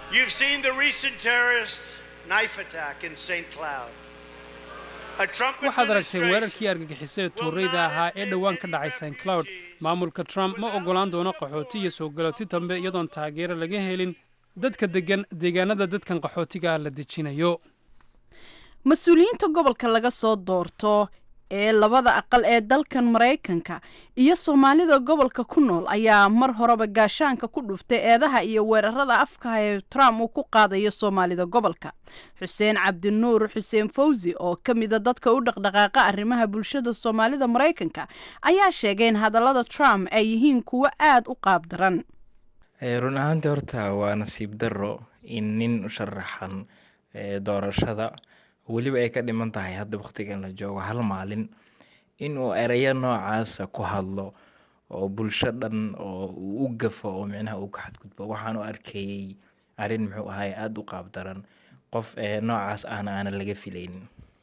S12: waxaad aragteen weerarkii argagixisada tooreyda ahaa ee dhowaan ka dhacay st cloud maamulka trump ma oggolaan doono qaxooti iyo soo galooti dambe iyadoon taageero laga helin dadka degan deegaanada dadkan qaxootiga la dejinayo
S11: mas-uuliyiinta gobolka laga soo doorto ee labada aqal ee dalkan maraykanka iyo soomaalida gobolka ku nool ayaa mar horeba gaashaanka ku dhuftay eedaha iyo weerarada afkaha ee trump uu ku qaadayo soomaalida gobolka xuseen cabdinuur xuseen fawsi oo ka mida dadka u dhaqdhaqaaqa arrimaha bulshada soomaalida maraykanka ayaa sheegay in hadallada trump ay yihiin kuwo aada u qaab daran
S4: run ahaantii horta waa nasiib darro in nin u sharaxan doorashada weliba ay ka dhiman tahay hadda wakhtigan la joogo hal maalin inuu ereyo noocaasa ku hadlo oo bulsho dhan oo uu u gafo oo micnaha uu ka xadgudbo waxaan u arkayey arrin muxuu ahay aada u qaab daran qof noocaas ahna aanan laga filaynin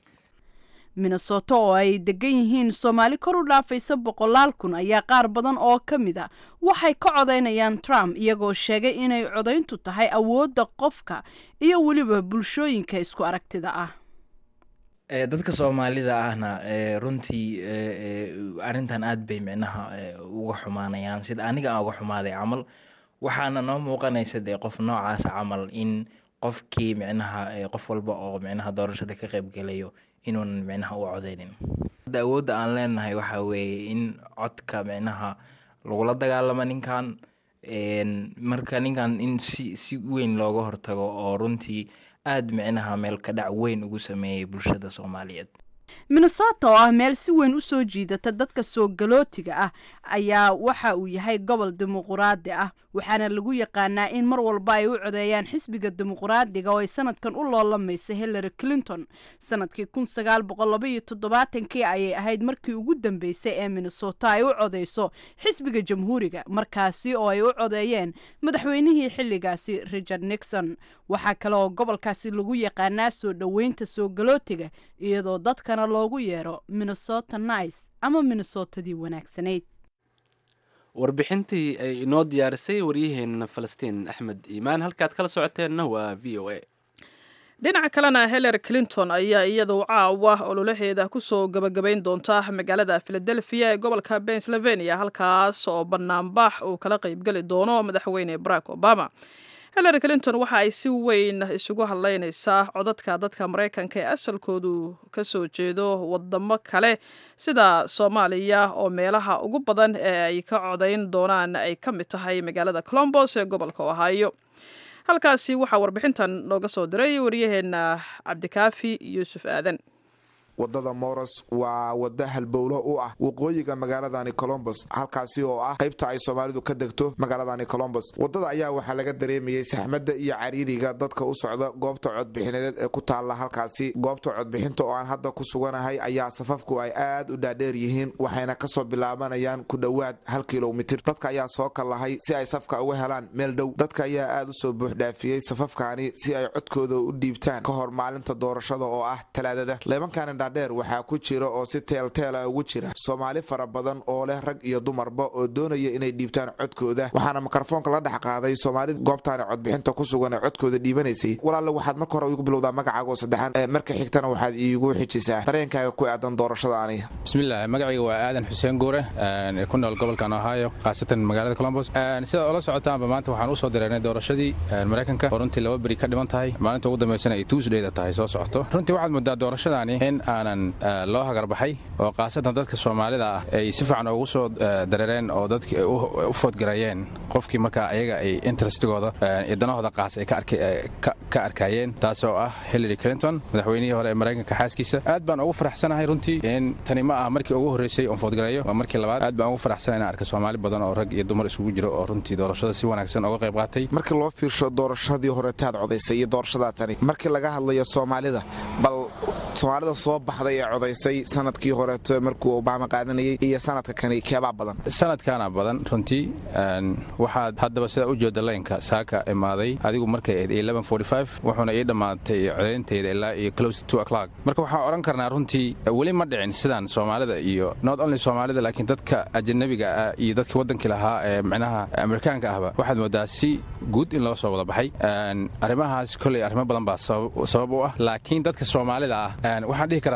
S11: minnesota oo ay degan yihiin soomaali kor u dhaafaysa boqolaal kun ayaa qaar badan oo ka mid a waxay ka codaynayaan trump iyagoo sheegay inay codayntu tahay awoodda qofka iyo weliba bulshooyinka isku aragtida ah
S4: dadka soomaalida ahna runtii arrintan aad bay micnaha uga xumaanayaan sida aniga aan uga xumaaday camal waxaana noo muuqanaysa dee qof noocaasa camal in qofkii micnaha qof walba oo micnaha doorashada ka qaybgelayo inuunan micnaha u codeynin hadda awoodda aan leenahay waxaa weeye in codka micnaha lagula dagaalamo ninkan marka ninkan in si si weyn looga hortago oo runtii aada micnaha meel ka dhac weyn ugu sameeyay bulshada soomaaliyeed
S11: minnesota oo ah meel si weyn u soo jiidata dadka soo galootiga ah ayaa waxa uu yahay gobol dimuquraadi ah waxaana lagu yaqaanaa in mar walba ay u codeeyaan xisbiga dimuquraadiga oo ay sanadkan u loolamaysa hillary clinton sanadkii kun sagaal boqol labaiyo toddobaatankii ayay ahayd markii ugu dambeysay ee minnesota ay u codeyso xisbiga jamhuuriga markaasi oo ay u codeeyeen madaxweynihii xilligaasi richard nixon waxaa kale oo gobolkaasi lagu yaqaanaa soo dhoweynta soo galootiga iyadoo dadkana loogu yeero minnesota nice ama minnesotadii wanaagsanayd
S2: warbixintii ay inoo diyaarisay waryaheena falastiin axmed iimaan halkaad kala socoteenna waa v o a
S1: dhinaca kalena hillary clinton ayaa iyadu caawa ololaheeda kusoo gabagabayn doonta magaalada philadelphia ee gobolka pennsylvania halkaas oo banaanbax uu kala qeybgeli doono madaxweyne barack obama hillary clinton waxa ay si weyn isugu hadleynaysaa codadka dadka maraykanka ee asalkoodu ka soo jeedo wadamo kale sida soomaaliya oo meelaha ugu badan ee ay ka codayn doonaan ay ka mid tahay magaalada colombos ee gobolka ohio halkaasi waxaa warbixintan nooga soo diray waryaheena cabdikaafi yuusuf aadan
S13: wadada moros waa wada halbowlo u ah waqooyiga magaaladani colombos halkaasi oo ah qaybta ay soomaalidu ka degto magaaladani colombos wadada ayaa waxaa laga dareemayay saxmadda iyo cariiriga dadka u socda goobta codbixineed ee ku taalla halkaasi goobta codbixinta oo aan hadda ku suganahay ayaa safafku ay aad u dhaadheer yihiin waxayna kasoo bilaabanayaan ku dhowaad hal kilomitir dadka ayaa soo kallahay si ay safka uga helaan meel dhow dadka ayaa aad u soo buuxdhaafiyey safafkaani si ay codkooda u dhiibtaan ka hor maalinta doorashada oo ah talaadada dheer waxaa ku jira oo si teelteela ugu jira soomaali fara badan oo leh rag iyo dumarba oo doonaya inay dhiibtaan codkooda waxaana mikrofoonka la dhex qaaday soomaalida goobtaani codbixinta ku sugan ee codkooda dhiibanaysay walaalle waxaad marka hore igu bilowdaa magacaaga oo saddexan marka xigtana waxaad iigu xijisaa dareenkaaga ku aadan doorashadaani
S14: bismillaah magacayga waa aadan xuseen guure ee ku nool gobolkan ohio khaasatan magaalada colombos sidaad ola socotaanba maanta waxaan usoo dareernay doorashadii maraykanka oo runtii laba beri ka dhiman tahay maalinta ugu dambaysana ay tuusdheyda tahay soo socoto runtii waxaad moodaa doorashadaani in aanan loo hagarbaxay oo khaasatan dadka soomaalida ah ay si fiican ugu soo dareereen oo dadki u foodgareeyeen qofkii markaa ayaga ay interestigooda iyo danahooda qaas ay ka arkaayeen taas oo ah hillary clinton madaxweynihii hore ee maraykanka xaaskiisa aad baan ugu faraxsanahay runtii in tani ma ah markii ugu horreysay oon foodgareeyo waa markii labaad aad baan ugu faraxsanahay inaan arka soomaali badan oo rag iyo dumar isugu jiro oo runtii doorashada si wanaagsan uga qayb qaatay
S13: markii loo fiirsho doorashadii horetaad codaysay iyo doorashadaa tani markii laga hadlayo soomaalida bal soomaalida soo baxday ee codaysay sanadkii horeeto markuu obama qaadanayay iyo sanadka kani keebaa badan
S14: sanadkaana badan runtii waxaad haddaba sidaa u jeeda laynka saaka imaaday adigu markay ahayd wuxuuna ii dhammaatay codayntayda ilaa iyo close to o'clock marka waxaan odhan karnaa runtii weli ma dhicin sidaan soomaalida iyo not only soomaalida laakiin dadka ajanabiga ah iyo dadkii waddankii lahaa ee micnaha amerikaanka ahba waxaad moodaa si guud in loo soo wada baxay arrimahaas koley arrimo badan baa sabab u ah laakiin dadka soomaalida ah waxaan dhihi karaa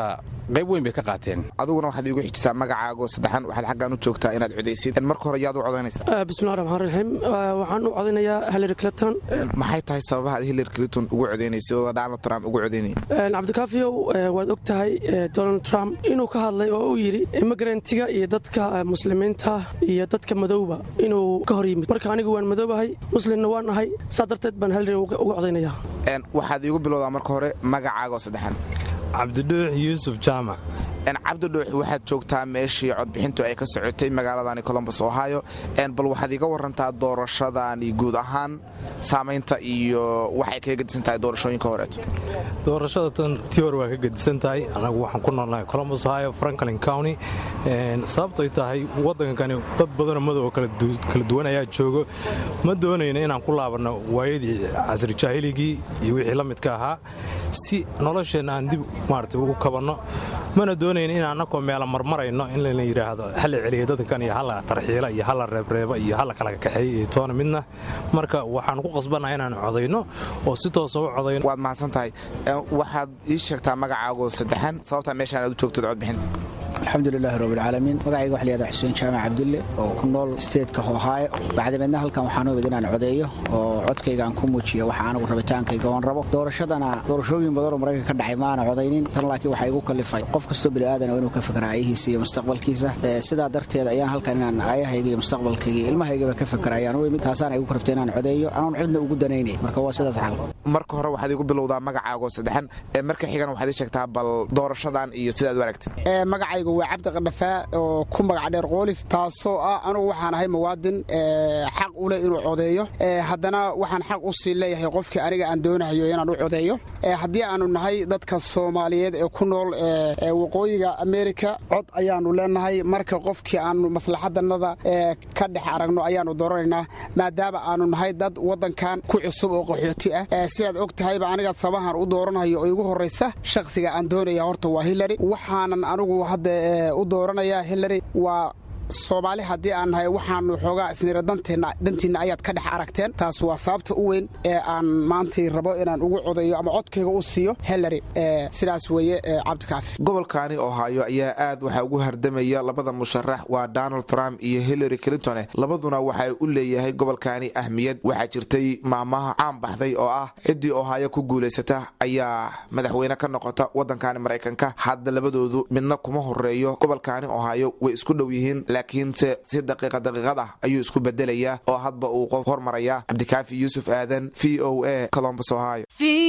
S14: qayb weyn bay ka qaateen
S13: adiguna waxaad iigu xijisaa magacaago saddexan waxaad xaggan u joogtaa inaad codaysid marka hore yaad u codaynaysaa
S15: bismillahi raxmaan raxiim waxaan u codaynayaa hillary clinton
S13: maxay tahay sababaha aad hillary clinton ugu codaynaysa oo donald trump ugu codaynaya
S15: cabdikaafiyow waad og tahay donald trump inuu ka hadlay oo uu yidhi immigrantga iyo dadka muslimiinta iyo dadka madowba inuu ka hor yimid marka anigu waan madoobahay muslimna waan ahay saa darteed baan hillary uga codaynaya
S13: waxaad iigu bilowdaa marka hore magacaagoo saddexan
S16: cabdidhuux yuusuf jaamac
S13: cabdidhuux waxaad joogtaa meeshii codbixintu ay ka socotay magaaladani colombos ohio bal waxaad iga warantaa doorashadani guud ahaan saamaynta iyo waxay kaga gedisan tahay doorashooyinka horeeto
S16: doorashada tan tii hore waa ka gedisan tahay anagu waxaan ku noolnahay colombos ohio franklin county sababtoy tahay waddankani dad badanoo madow kala duwan ayaa joogo ma doonayna inaan ku laabanno waayadii casri jaahiligii iyo wixii la midka ahaa si nolosheenna aan dib maarata ugu kabanno mana doonayn in annakoo meela marmarayno in layna yidhaahdo hala celiya dadkan iyo hala tarxiila iyo hala reebreeba iyo hala kala kaxeeya iyo toona midna marka waxaan ku qasbannaha inaan codayno oo si toosa u codayno
S13: waad mahadsan tahay waxaad ii sheegtaa magacaago saddexan sababtaa meeshaan aad u joogtid codbixinta
S17: alxamdulilaahi rabbilcaalamiin magacayga waxa layihahda xuseen jaamac cabdulle oo ku nool steedka ohaayo bacdameedna halkan waxaan u imid inaan codeeyo oo codkayga aan ku muujiyo waxa anigu rabitaankayga oon rabo doorashadana doorashooyin badanoo maraykanka ka dhacay ma aana codaynin tan laakiin waxaa igu kallifay qof kastoo bini'aadan inuu ka fikra aayihiisa iyo mustaqbalkiisa sidaa darteed ayaan halkan inaan aayahayga iyo mustaqbalkayga iyo ilmahaygaba ka fikra ayaan u imid taasaan igu kaliftay inaan codeeyo anoon cidna ugu danaynay marka waa sidaas xal
S13: marka hore waxaad igu bilowdaa magacaago saddexan marka xigan waxaad ii sheegtaa bal doorashadan iyo sidaad u aragtid
S18: magacaygu waa cabdi qadhafaa oo ku magac dheer qoolif taasoo ah anugu waxaan ahay muwaadin xaq u leh inuu codeeyo haddana waxaan xaq u sii leeyahay qofkii aniga aan doonahayo inaan u codeeyo haddii aanu nahay dadka soomaaliyeed ee ku nool waqooyiga amerika cod ayaanu leenahay marka qofkii aanu maslaxadanada ka dhex aragno ayaanu dooranaynaa maadaama aanu nahay dad wadankan ku cusub oo qaxooti ah sidaad og tahayba aniga sabahan u dooranayo oo igu horraysa shakhsiga aan doonaya horta waa hillary waxaanan anigu hadda u dooranayaa hillary waa soomaali haddii aan nahay waxaanu xoogaa isnira dantiinna ayaad ka dhex aragteen taas waa sababta u weyn ee aan maantay rabo inaan ugu codayo ama codkayga u siiyo hillary sidaas weeye cabdikaafi
S13: gobolkaani ohaayo ayaa aad waxaa ugu hardamaya labada musharax waa donald trump iyo hillary clinton labaduna waxay u leeyahay gobolkaani ahmiyad waxaa jirtay maamaha caan baxday oo ah ciddii ohaayo ku guulaysata ayaa madaxweyne ka noqota waddankani maraykanka hadda labadoodu midna kuma horeeyo gobolkaani ohaayo way isku dhow yihiin laakiinse si daqiiqa daqiiqad ah ayuu isku bedelayaa oo hadba uu qof hormaraya cabdikaafi yuusuf aadan v o a colombus ohio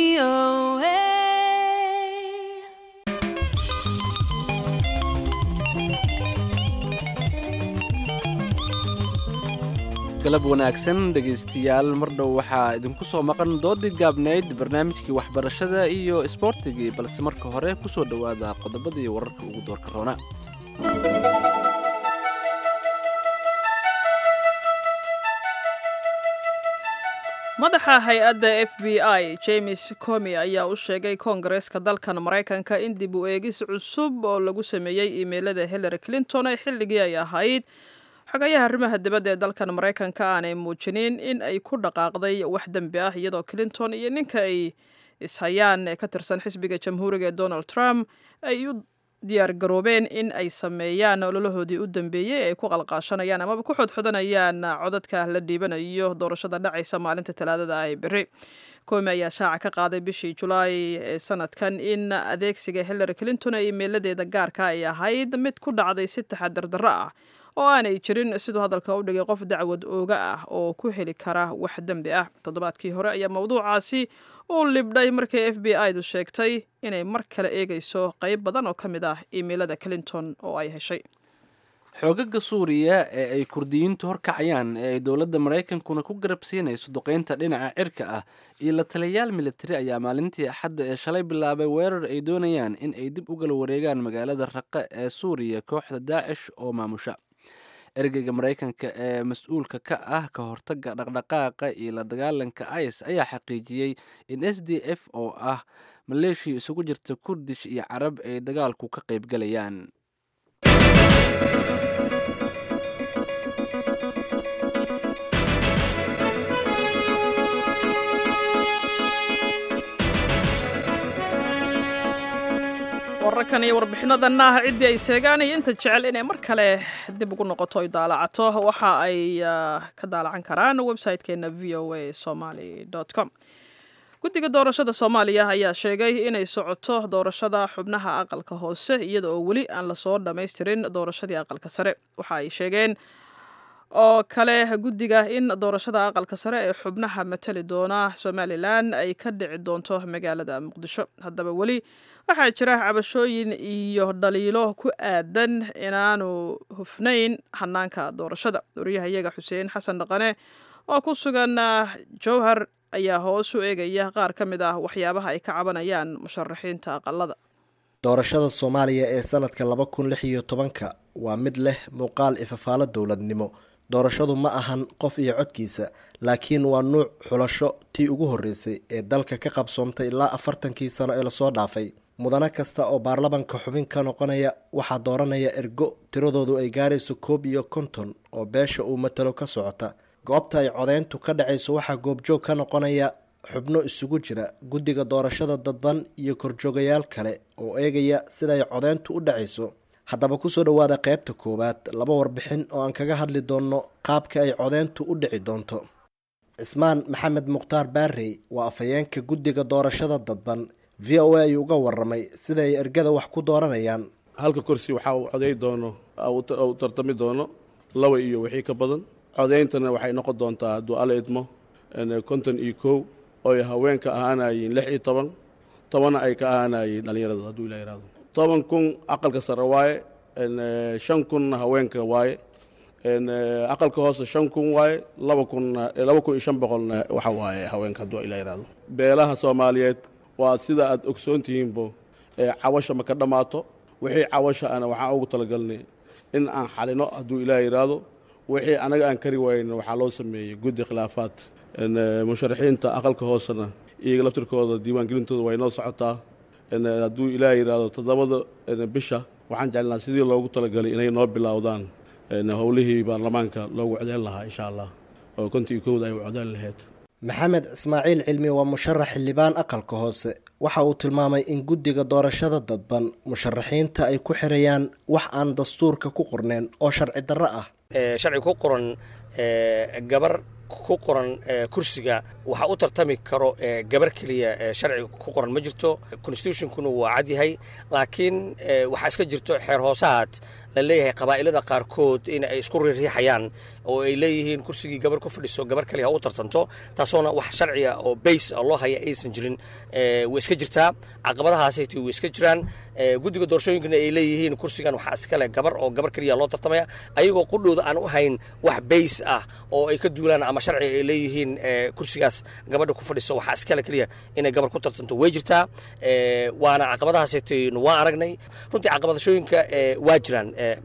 S2: galab wanaagsan dhegaystayaal mar dhow waxaa idinku soo maqan doodii gaabnayd barnaamijkii waxbarashada iyo isboortigii balse marka hore ku soo dhowaada qodobadii wararka ugu doorka roona
S1: madaxa hay-adda f b i james comi ayaa u sheegay koongareeska dalkan maraykanka in dib u eegis cusub oo lagu sameeyey iimeylada hillary clinton ee xilligii ay ahayd xogayaha arrimaha dibadda ee dalkan maraykanka aanay muujinin in ay ku dhaqaaqday wax dembi ah iyadoo clinton iyo ninka ay ishayaan ee ka tirsan xisbiga jamhuuriga ee donald trump ay u diyaar garoobeen in ay sameeyaan ololahoodii u dambeeyey ee ay ku qalqaashanayaan amaba ku xodxodanayaan codadka la dhiibanayo doorashada dhacaysa maalinta talaadada ah ee beri koomi ayaa shaaca ka qaaday bishii julaay ee sanadkan in adeegsiga hillary clinton ee iimeeladeeda gaarka ay ahayd mid ku dhacday si taxadar darro ah oo aanay jirin siduu hadalka u dhigay qof dacwad ooga ah oo ku heli kara wax dembi ah toddobaadkii hore ayaa mawduucaasi uu libdhay markii f b i du sheegtay inay mar kale eegayso qayb badan oo ka mid ah iimeilada clinton oo ay heshay
S2: xoogaga suuriya ee ay kurdiyiintu horkacayaan ee ay dowladda maraykankuna ku garabsiinayso duqeynta dhinaca cirka ah iyo la taliyayaal militari ayaa maalintii axadda ee shalay bilaabay weerar ay doonayaan in ay dib ugala wareegaan magaalada raqe ee suuriya kooxda daacish oo maamusha ergeyga maraykanka ee mas-uulka ka ah ka hortaga dhaqdhaqaaqa iyo la dagaalanka ice ayaa xaqiijiyey in s d f oo ah maleeshiya isugu jirta kurdish iyo carab ay dagaalku ka qaybgalayaan
S1: warar wararkan iyo warbixinadanna ciddii ay seegaan iyo inta jecel inay mar kale dib ugu noqoto ay daalacato waxa ay ka daalacan karaan website-keena v o a somaly com guddiga doorashada soomaaliya ayaa sheegay inay socoto doorashada xubnaha aqalka hoose iyada oo weli aan lasoo dhammaystirin doorashadii aqalka sare waxa ay sheegeen oo kale guddiga in doorashada aqalka sare ee xubnaha matali doona somalilan ay ka dhici doonto magaalada muqdisho haddaba weli waxaa jira cabashooyin iyo dhaliilo ku aadan inaanu hufnayn hanaanka doorashada wariyahayaga xuseen xasan dhaqane oo ku sugan jowhar ayaa hoos u eegaya qaar ka mid ah waxyaabaha ay ka cabanayaan musharaxiinta aqalada
S19: doorashada soomaaliya ee sanadka laba kun lix iyo tobanka waa mid leh muuqaal ifafaalo dowladnimo doorashadu ma ahan qof iyo codkiisa laakiin waa nuuc xulasho tii ugu horreysay ee dalka ka qabsoomtay ilaa afartankii sano ee lasoo dhaafay mudane kasta oo baarlamanka xubin ka noqonaya waxaa dooranaya ergo tiradoodu ay gaarayso koob iyo konton oo beesha uu matalo ka socota goobta ay codeyntu ka dhacayso waxaa goobjoog ka noqonaya xubno isugu jira guddiga doorashada dadban iyo korjoogayaal kale oo eegaya siday codeyntu u dhacayso haddaba kusoo dhowaada qaybta koowaad laba warbixin oo aan kaga hadli doonno qaabka ay codeyntu u dhici doonto cismaan maxamed mukhtaar baarey waa afhayeenka guddiga doorashada dadban v o a ayuu uga waramay sida ay ergada wax ku dooranayaan
S20: halka kursi waxaa uu coday doono u tartami doono laba iyo wixii ka badan codeyntana waxay noqon doontaa hadduu ala idmo konton iyo kow oy haweenka ahaanayeen lix iyo toban tobanna ay ka ahaanayeen dhallinyarada hadduu ila yihahdo toban kun aqalka sare waaye shan kunna haweenka waaye aqalka hoose shan kun waaye laba kunna laba kun iyo shan boqolna waxa waaye haweenka hadduu ila yihahdo beelaha soomaaliyeed waa sida aad ogsoon tihiinbo cawasha ma ka dhammaato wixii cawasha ana waxaan ugu talagalnay in aan xalino hadduu ilaah yidhaahdo wixii anaga aan kari wayna waxaa loo sameeyey guddi khilaafaad musharaxiinta aqalka hoosena iyaga laftirkooda diiwaangelintooda way noo socotaa hadduu ilaah yidhaahdo toddobada bisha waxaan jeclnaa sidii loogu talagalay inay noo bilowdaan howlihii baarlamaanka loogu codeyn lahaa insha allah oo kontii iyo kowda ay u codeyn lahayd
S19: maxamed ismaaciil cilmi waa musharax xildhibaan aqalka hoose waxa uu tilmaamay in guddiga doorashada dadban musharaxiinta ay ku xirayaan wax aan dastuurka ku qorneen oo sharci darro ah
S21: sharci ku qoran gabar ku qoran kursiga waxaa u tartami karo gabar keliya sharciga ku qoran ma jirto constitutionkuna waa cadyahay laakiin waxaa iska jirto xeer hoosahaad la leeyahay qabaa'ilada qaarkood in ay isku riixayaan oo ay leeyihiin kursigii gabar ku fadhiso gabar kaliya ha u tartanto taasoona wax sharciga oo bays loo haya aysan jirin way iska jirtaa caqabadahaasayt way iska jiraan guddiga doorashooyinkana ay leeyihiin kursigan waxaa iskale gabar oo gabar keliya loo tartamaya ayagoo qudhooda aan u hayn wax bays ah oo ay ka duulaan ama sharciga ay leeyihiin kursigaas gabadha ku fadhiso waxaa iskale keliya inay gabar ku tartanto way jirtaa waana caqabadahaasayt waa aragnay runtii caqabadashooyinka waa jiraan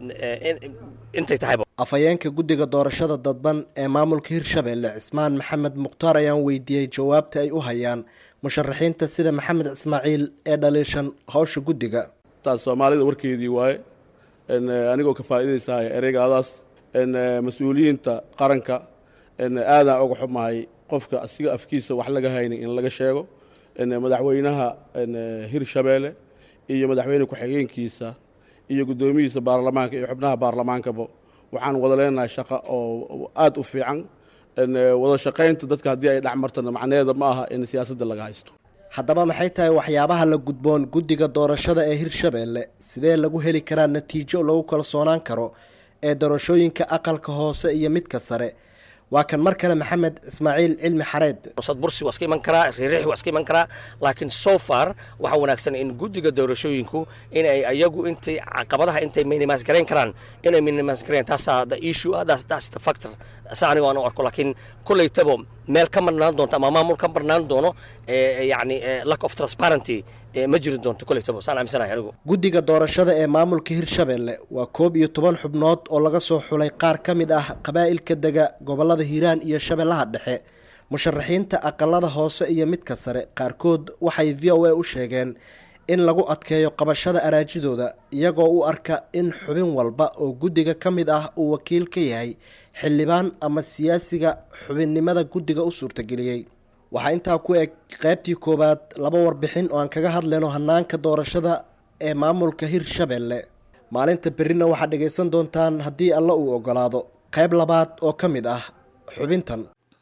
S21: intay tahayba
S19: afhayeenka guddiga doorashada dadban ee maamulka hirshabeelle cismaan maxamed mukhtaar ayaan weydiiyey jawaabta ay u hayaan musharaxiinta sida maxamed ismaaciil ee dhaliishan howsha guddiga
S20: taas soomaalida warkeedii waaye anigoo ka faa'iidaysahay ereygaadaas mas-uuliyiinta qaranka aadaan uga xumahay qofka asiga afkiisa wax laga haynin in laga sheego madaxweynaha hirshabeelle iyo madaxweyne ku-xigeenkiisa iyo guddoomiyihiisa baarlamaanka iyo xubnaha baarlamaankaba waxaan wada leenahay shaqo oo aad u fiican wada shaqaynta dadka haddii ay dhexmartana macnaheeda ma aha in siyaasadda laga haysto
S19: haddaba maxay tahay waxyaabaha la gudboon guddiga doorashada ee hirshabeelle sidee lagu heli karaa natiijo lagu kalsoonaan karo ee doorashooyinka aqalka hoose iyo midka sare waa kan mar kale maxamed ismaaciil cilmi xareed
S21: sad bursi waa iska iman karaa riirixi waa iska iman karaa laakiin so far waxaa wanaagsan in guddiga doorashooyinku in ay ayagu intay caqabadaha intay minimas garayn karaan inay minimas garayn taasaa the issue ah that's, that's the factor sa aniga aan u arko laakiin kollaytaba meel ka marnaan doonto ama maamul ka marnaan doono yacni lack of transparency ma jiri doonto kollaytaba saan aaminsanahay anigu
S19: guddiga doorashada ee maamulka hirshabeelle waa koob iyo toban xubnood oo laga soo xulay qaar ka mid ah qabaa'ilka dega gobollada hiiraan iyo shabeellaha dhexe musharaxiinta aqalada hoose iyo midka sare qaarkood waxay v o a u sheegeen in lagu adkeeyo qabashada araajidooda iyagoo u arka in xubin walba oo guddiga ka mid ah uu wakiil ka yahay xildhibaan ama siyaasiga xubinnimada guddiga u suurtageliyey waxaa intaa ku eg qaybtii koowaad laba warbixin oo aan kaga hadlayno hanaanka doorashada ee maamulka hirshabelle maalinta berrina waxaad dhegaysan doontaan haddii alla uu ogolaado qayb labaad oo ka mid ah xubintan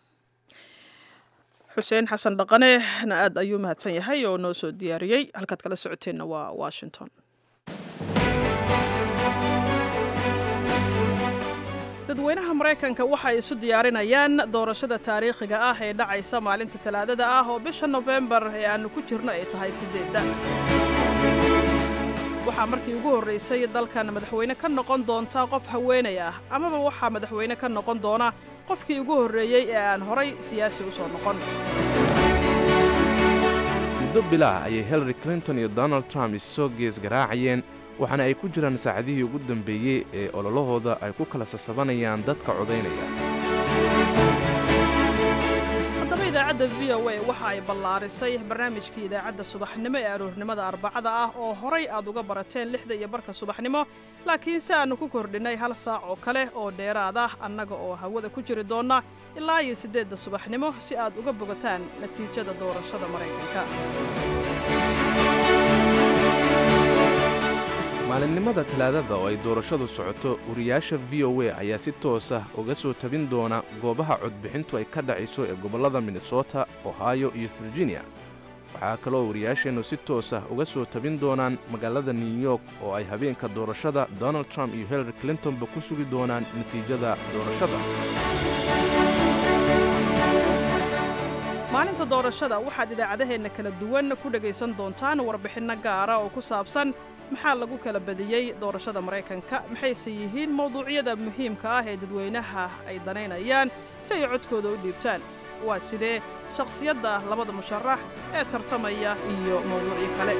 S1: xuseen xasan dhaqanena aad ayuu mahadsan yahay oo noo soo diyaariyey halkaad kala socoteenna waa washington dadweynaha maraykanka waxay isu diyaarinayaan doorashada taariikhiga ah ee dhacaysa maalinta talaadada ah oo bisha nofembar ee aannu ku jirno ay tahay siddeedda waxaa markii ugu horraysay dalkan madaxweyne ka noqon doonta qof haweenay ah amaba waxaa madaxweyne ka noqon doona qofkii ugu horreeyey ee aan horay siyaasi u soo noqon
S7: muddo bilaah ayay hillary clinton iyo donald trump issoo gees garaacayeen waxaana ay ku jiraan saacadihii ugu dambeeyey ee ololahooda ay ku kala sasabanayaan dadka codaynaya
S1: haddaba idaacadda v o a waxa ay ballaarisay barnaamijkii idaacadda subaxnimo ee aroornimada arbacada ah oo horay aad uga barateen lixda iyo barka subaxnimo laakiin si aannu ku kordhinnay hal saac oo kale oo dheeraad ah annaga oo hawada ku jiri doonna ilaa iyo siddeedda subaxnimo si aad uga bogataan natiijada doorashada maraykanka
S7: maalinimada talaadada oo ay doorashadu socoto wariyaasha v o a ayaa si toos ah uga soo tabin doona goobaha codbixintu ay ka dhacayso ee gobollada minnesota ohio iyo virginia waxaa kaloo wariyaasheennu si toos ah uga soo tabin doonaan magaalada new york oo ay habeenka doorashada donald trump iyo hillary clintonba ku sugi doonaan natiijada doorashada
S1: maalinta doorashada waxaad idaacadaheenna kala duwan ku dhegaysan doontaan warbixinno gaara oo ku saabsan maxaa lagu kala badiyey doorashada maraykanka maxayse yihiin mawduucyada muhiimka ah ee dadweynaha ay danaynayaan si ay codkooda u dhiibtaan waa sidee shakhsiyadda labada musharax ee tartamaya iyo mawduucyo kale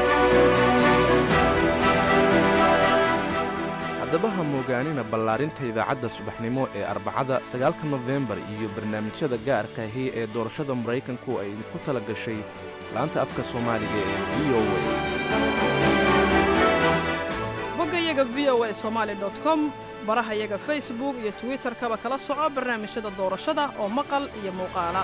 S7: haddaba ha moogaanina ballaarinta idaacadda subaxnimo ee arbacada sagaalka nofembar iyo barnaamijyada gaarka ahi ee doorashada maraykanku ay idinku tala gashay laanta afka soomaaliga ee v o
S1: boggayaga v o a somaali com barahayaga facebook iyo twitterkaba kala soco barnaamijyada doorashada oo maqal iyo muuqaala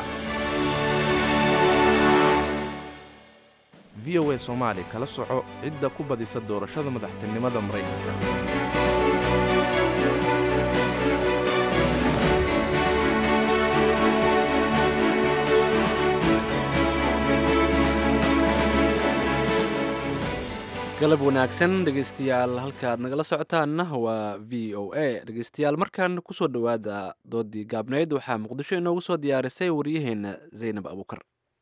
S7: v o a soomaali kala soco cidda ku badisa doorashada madaxtinimada maraykanka
S2: galab wanaagsan dhegaystayaal halkaaad nagala socotaanna waa v o a dhegaystayaal markaan kusoo dhowaada doodii gaabnayd waxaa muqdisho inoogu soo diyaarisay waryaheenna zaynab abuukar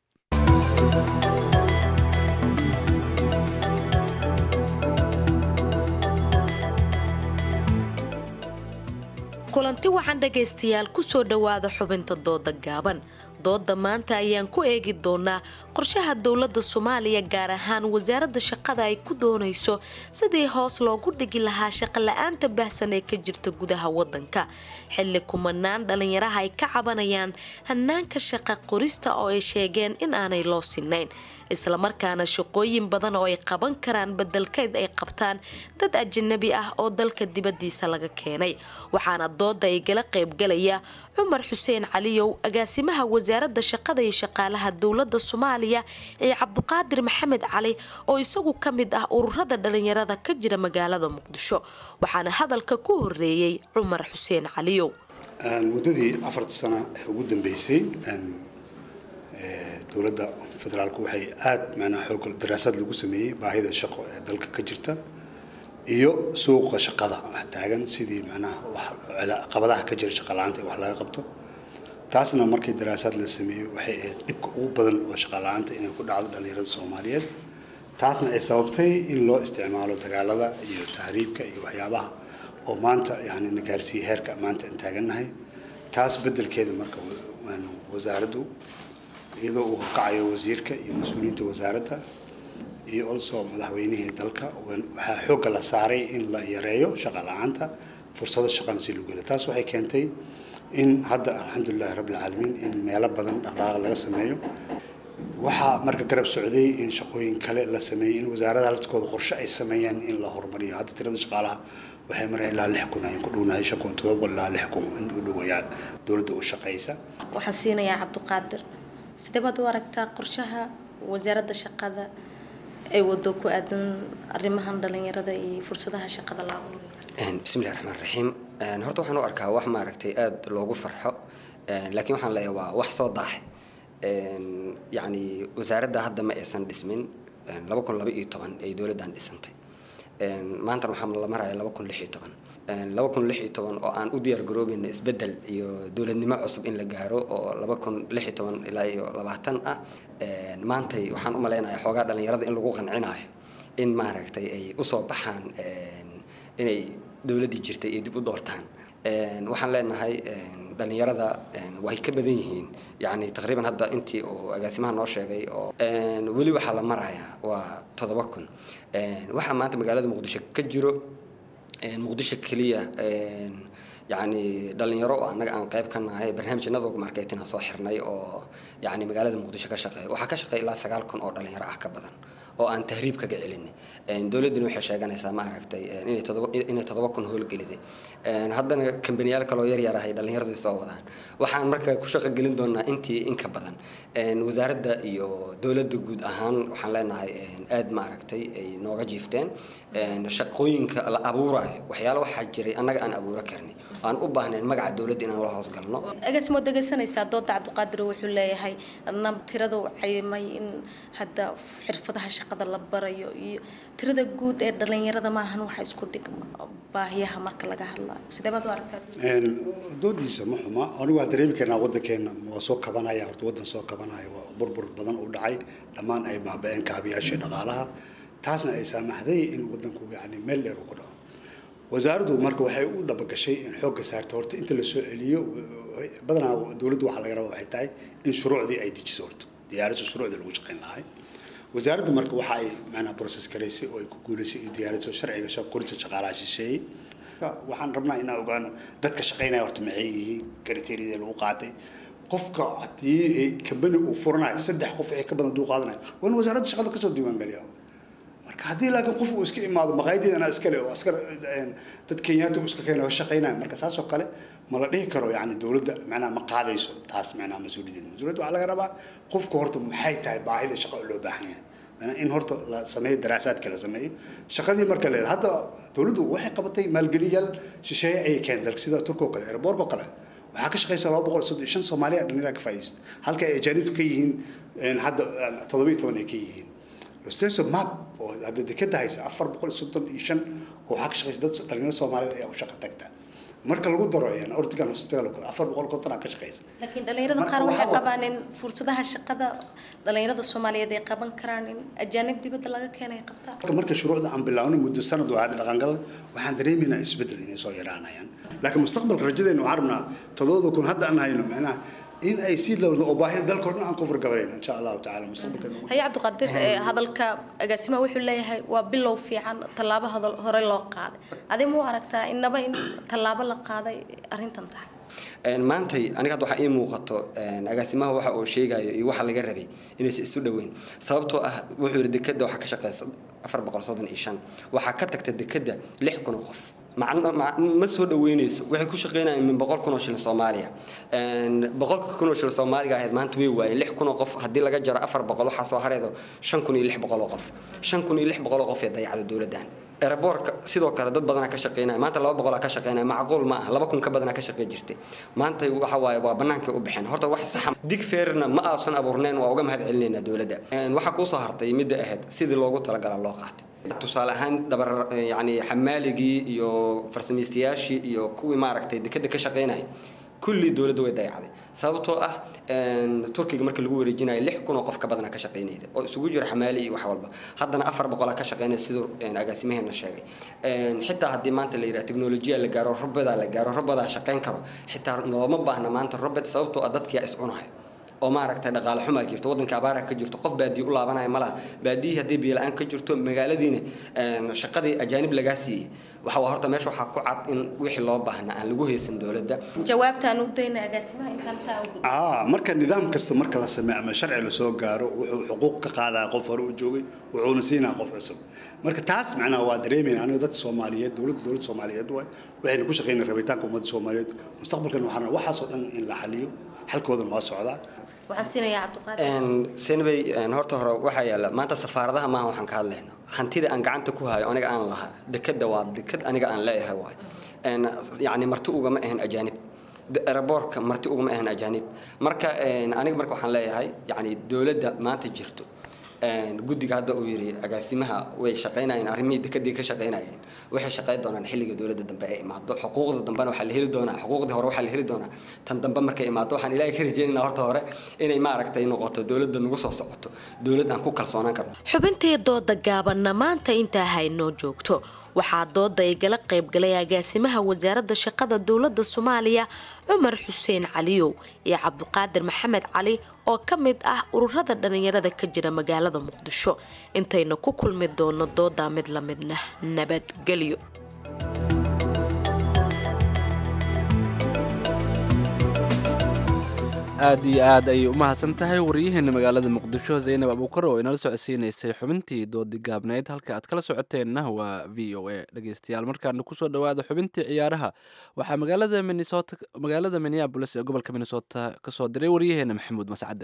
S5: kulanti wacan dhegaystayaal kusoo dhowaada xubinta dooda gaaban dooda maanta ayaan ku eegi doonaa qorshaha dowladda soomaaliya gaar ahaan wasaaradda shaqada ay ku doonayso sidii hoos loogu dhigi lahaa shaqola'aanta baahsan ee ka jirta gudaha wadanka xilli kumanaan dhallinyaraha ay ka cabanayaan hanaanka shaqa qorista oo ay sheegeen in aanay loo sinayn islamarkaana shaqooyin badan oo ay qaban karaan bedelkeed ay qabtaan dad ajanabi ah oo dalka dibadiisa laga keenay waxaana dooda ay gala qaybgalaya cumar xuseen caliyow agaasimaha wasaaradda shaqada iyo shaqaalaha dowladda soomaaliya ee cabduqaadir maxamed cali oo isagu ka mid ah ururada dhalinyarada ka jira magaalada muqdisho waxaana hadalka ku horeeyey cumar xuseen caliyow
S22: muddadii afarta sano ee ugu dambeysay dowladda federaalku waxay aada macnaha xoog daraasad lagu sameeyey baahida shaqo ee dalka ka jirta iyo suuqa shaqada taagan sidii macnaha qabadaha ka jira shaqa la-aanta wax laga qabto taasna markii daraasaad la sameeyey waxay ahayd dhibka ugu badan oo shaqa la-aanta inay ku dhacdo dhallinyarada soomaaliyeed taasna ay sababtay in loo isticmaalo dagaalada iyo tahriibka iyo waxyaabaha oo maanta yani na gaarsiiyey heerka maanta aan taagannahay taas beddelkeeda marka wasaaraddu iyadoo uu horkacayo wasiirka iyo mas-uuliyiinta wasaaradda iyo also madaxweynihii dalka waxaa xoogga la saaray in la yareeyo shaqa la-aanta fursado shaqana si loo geliyo taas waxay keentay in hadda alxamdulilahi rabbilcaalamiin in meelo badan dhaqdhaqaaq laga sameeyo waxaa marka garab socday in shaqooyin kale la sameeyey in wasaaradaha laftkooda qorshe ay sameeyaan in la horumariyo hadda tirada shaqaalaha waxay mareen ilaa lix kun ayaan ku dhownahay shan kun todoba ilaa lix kun in u dhowayaa dowladda u shaqaysa
S5: waxaan siinayaa cabduqaadir sidee baad u aragtaa qorshaha wasaaradda shaqada ay wado ku aadan arrimahan dhalinyarada iyo fursadaha shaqada la abuuro
S6: bismillahi raxmaan raxiim horta waxaan u arkaa wax maaragtay aada loogu farxo laakiin waxaan leeyahay waa wax soo daahay yacni wasaaradda hadda ma aysan dhismin laba kun laba iyo toban ay dowladdan dhisantay maantana waxaa la maraya laba kun lix iyo toban laba kun lix iyo toban oo aan u diyaar garoobeyna isbeddel iyo dowladnimo cusub in la gaaro oo laba kun lix iyo toban ilaa iyo labaatan ah maantay waxaan u malaynayaa xoogaa dhalinyarada in lagu qancinayo in maaragtay ay usoo baxaan inay dowladdii jirtay ay dib u doortaan waxaan leenahay dhalinyarada way ka badan yihiin yani taqriiban hadda intii uu agaasimaha noo sheegay oo weli waxaa la marayaa waa toddoba kun waxaa maanta magaalada muqdisho ka jiro muqdisho keliya yani dhalinyaro oo annaga aan qayb ka nahay barnaamij nadog marketina soo xirnay oo yani magaalada muqdisho ka shaqeeya waxaa ka shaqeeya ilaa sagaal kun oo dhalinyaro ah ka badan oo aan tahriib kaga celinay dowladduna waxay sheeganaysaa ma aragtay inay todoba inay toddoba kun howlgeliday haddana kambaniyaal kaloo yar yar ahay dhalinyaradu soo wadaan waxaan marka ku shaqo gelin doonaa intii in ka badan wasaaradda iyo dowladda guud ahaan waxaan leenahay aad ma aragtay ay nooga jiifteen shaqooyinka la abuurayo waxyaalo waxaa jiray annaga aan abuuro karnay aan u baahnayn magaca dowladda inaan la hoosgalno
S5: agaasimo dhegaysanaysaa dooda cabdiqaadir wuxuu leeyahay nam tirada u cayimay in hadda xirfadaha shaqada la barayo iyo tirada guud ee dhalinyarada maahan waxa isku dhigma baahiyaha marka laga hadlayo sidee baad u aragtaa
S22: doodiisa ma xuma anigu waa dareemi karnaa waddankeena waa soo kabanaya horta waddan soo kabanaya waa burbur badan u dhacay dhammaan ay baaba-een kaabiyaashii dhaqaalaha taasna ay saamaxday in waddanku yani meel dheer uu ku dhaco wasaaraddu marka waxay u dhabagashay in xoogga saarta horta inta la soo celiyo badanaa dowladdu waxaa laga rabaa waxay tahay in shuruucdii ay dejiso horta diyaarisa shuruucdii lagu shaqayn lahay wasaaradda marka waxa ay macnaha process garaysay oo ay ku guulaysay iyo diyaariso sharciga qorista shaqaalaha shisheeyey waxaan rabnaa inaan ogaano dadka shaqaynaya horta maxay yihiin kriteeriyada lagu qaatay qofka haddii kambani uu furanayo saddex qof ee ka badan duu qaadanayo waa in wasaaradda shaqada kasoo diiwaangeliya marka haddii laakiin qof uu iska imaado maqaayadeedana iskale oo askar dad kenyaata uu iska keenayo shaqaynaya marka saasoo kale ma la dhihi karo yani dowladda macnaha ma qaadayso taas macnaha mas-uuliyaddeeda mas-uuliyadda waxaa laga rabaa qofka horta maxay tahay baahida shaqo loo baahan yahay in horta la sameeyo daraasaadka la sameeyo shaqadii marka la hadda dowladdu waxay qabatay maalgeliyaal shisheeye ayay keen dalka sida turka oo kale airboorka oo kale waxaa ka shaqeysa laba boqol soddon shan soomaaliya dhalinyara ka faa'iidaysta halka ay ajaanibtu ka yihiin hadda toddoba iyo toban ay ka yihiin losteso map oo hadda dekeda haysa afar boqol soddon iyo shan oo waxaa ka shaqeysa dad dhalinyaro soomaaliyeed ayaa u shaqo tagta marka lagu daro ortigan hospital oo kale afar boqol konton aa ka shaqeysa
S5: laakiin dhalinyarada qaar waxay qabaan in fursadaha shaqada dhalinyarada soomaaliyeed ay qaban karaan in ajaanib dibadda laga keenay qabtaan
S22: marka marka shuruucda aan bilaawno muddo sanad oo aada dhaqangal waxaan dareemaynaa isbeddel inay soo yaraanayaan laakiin mustaqbalka rajadeena waxaan rabnaa todobada kun hadda aan hayno macnaha in ay sii lowdo oo baahida dalka oo dhan aan ku fargabarayno insha allahu tacaala mustaqbalka
S5: haya cabdiqaadir hadalka agaasimaha wuxuu leeyahay waa bilow fiican tallaabo hadal hore loo qaaday adi muu aragtaa inaba in tallaabo la qaaday arrintan tahay
S6: maantay aniga hadda waxaa ii muuqato agaasimaha waxa uu sheegayo iyo waxa laga rabay inaysan isu dhoweyn sababtoo ah wuxuu yidhi dekeda waxaa ka shaqeysa afar boqol soddon iyo shan waxaa ka tagta dekeda lix kun oo qof macno ma soo dhaweynayso waxay ku shaqeynayaan min boqol kun oo shilin soomaaliya boqolka kun oo shilin soomaaliga ahayd maanta way waayeen lix kun oo qof haddii laga jaro afar boqol waxaa soo hareedo shan kun iyo lix boqol oo qof shan kun iyo lix boqol oo qof ee dayacda dowladdan eraboorka sidoo kale dad badanaa ka shaqeynaya maanta laba boqolaa ka shaqeynaya macquul ma aha laba kun ka badanaa ka shaqey jirtay maanta waxa waaye waa bannaankay u baxeen horta wax saxa dig feerna ma aasan abuurnayn waa uga mahad celinaynaa dowladda waxaa kuusoo hartay midda ahayd sidii loogu talagala loo qaatay tusaale ahaan dhabar yani xamaaligii iyo farsamaystayaashii iyo kuwii maaragtay dekeda ka shaqeynaya kulli dowladda way dayacday sababtoo ah turkiga marka lagu wareejinayo lix kun oo qof ka badana ka shaqeynayda oo isugu jira xamaali iyo wax walba haddana afar boqolaa ka shaqeynaya siduu agaasimaheena sheegay xitaa haddii maanta la yidhaha teknolojiya la gaaro robadaa la gaaro robadaa shaqeyn karo xitaa looma baahna maanta robot sababtoo ah dadkiyaa iscunahay oo maaragtay dhaqaale xumaa jirto waddanka abaara ka jirto qof baadiye u laabanaya malaha baadiyihii haddii biyo-la-aan ka jirto magaaladiina shaqadii ajaanib lagaa siiyey waxa waa horta meesha waxaa ku cad in wixii loo baahna aan lagu haysan dowladda
S5: jawaabtaan u dayna agaasimaha intaan taa ugu
S22: aa marka nidaam kasta marka la sameeyo ama sharci lasoo gaaro wuxuu xuquuq ka qaadaa qof hore u joogay wuxuuna siinaa qof cusub marka taas macnaha waa dareemayna aniga dad soomaaliyeed dowladda dowladda soomaaliyeed waay waxayna ku shaqeynaya rabitaanka ummadda soomaaliyeed mustaqbalkan waxaana waxaasoo dhan in la xaliyo xalkoodana waa socdaa
S5: waxaan siinayaa cabdiqaadir
S6: senbay horta hore waxaa yaala maanta safaaradaha maaha waxaan ka hadlayno hantida aan gacanta ku hayo aniga aan lahaa dekada waa dekad aniga aan leeyahay waay yacni marti ugama ahan ajaanib eraboorka marti ugama ahan ajaanib marka aniga marka waxaan leeyahay yacni dowladda maanta jirto guddiga hadda uu yiri agaasimaha way shaqaynayeen arrimihii dekadii ka shaqaynayeen waxay shaqayn doonaan xilliga dowladda dambe ay imaado xuquuqda dambena waxaa la heli doonaa xuquuqdii hore waxaa la heli doonaa tan dambe markay imaado waxaan ilaahay ka rajeynaynaa horta hore inay maaragtay noqoto dowladda nagu soo socoto dowlad aan ku kalsoonaan karno
S5: xubintii dooda gaabanna maanta intaa haynoo joogto waxaa dooda igala qaybgalay agaasimaha wasaaradda shaqada dowladda soomaaliya cumar xuseen caliyow iyo cabdiqaadir maxamed cali oo ka mid ah ururada dhallinyarada ka jira magaalada muqdisho intayna ku kulmi doono doodaa mid la midna nabadgelyo
S2: aad iyo aad ayay u mahadsan tahay wariyaheena magaalada muqdisho zaynab abuukar oo inala socodsiinaysay xubintii doodi gaabnayd halka aad kala socoteenna waa v o a dhegeystayaal markaana kusoo dhawaada xubintii ciyaaraha waxaa magaalada minnesota magaalada minneabolis ee gobolka minnesota kasoo diray wariyaheena maxamuud mascade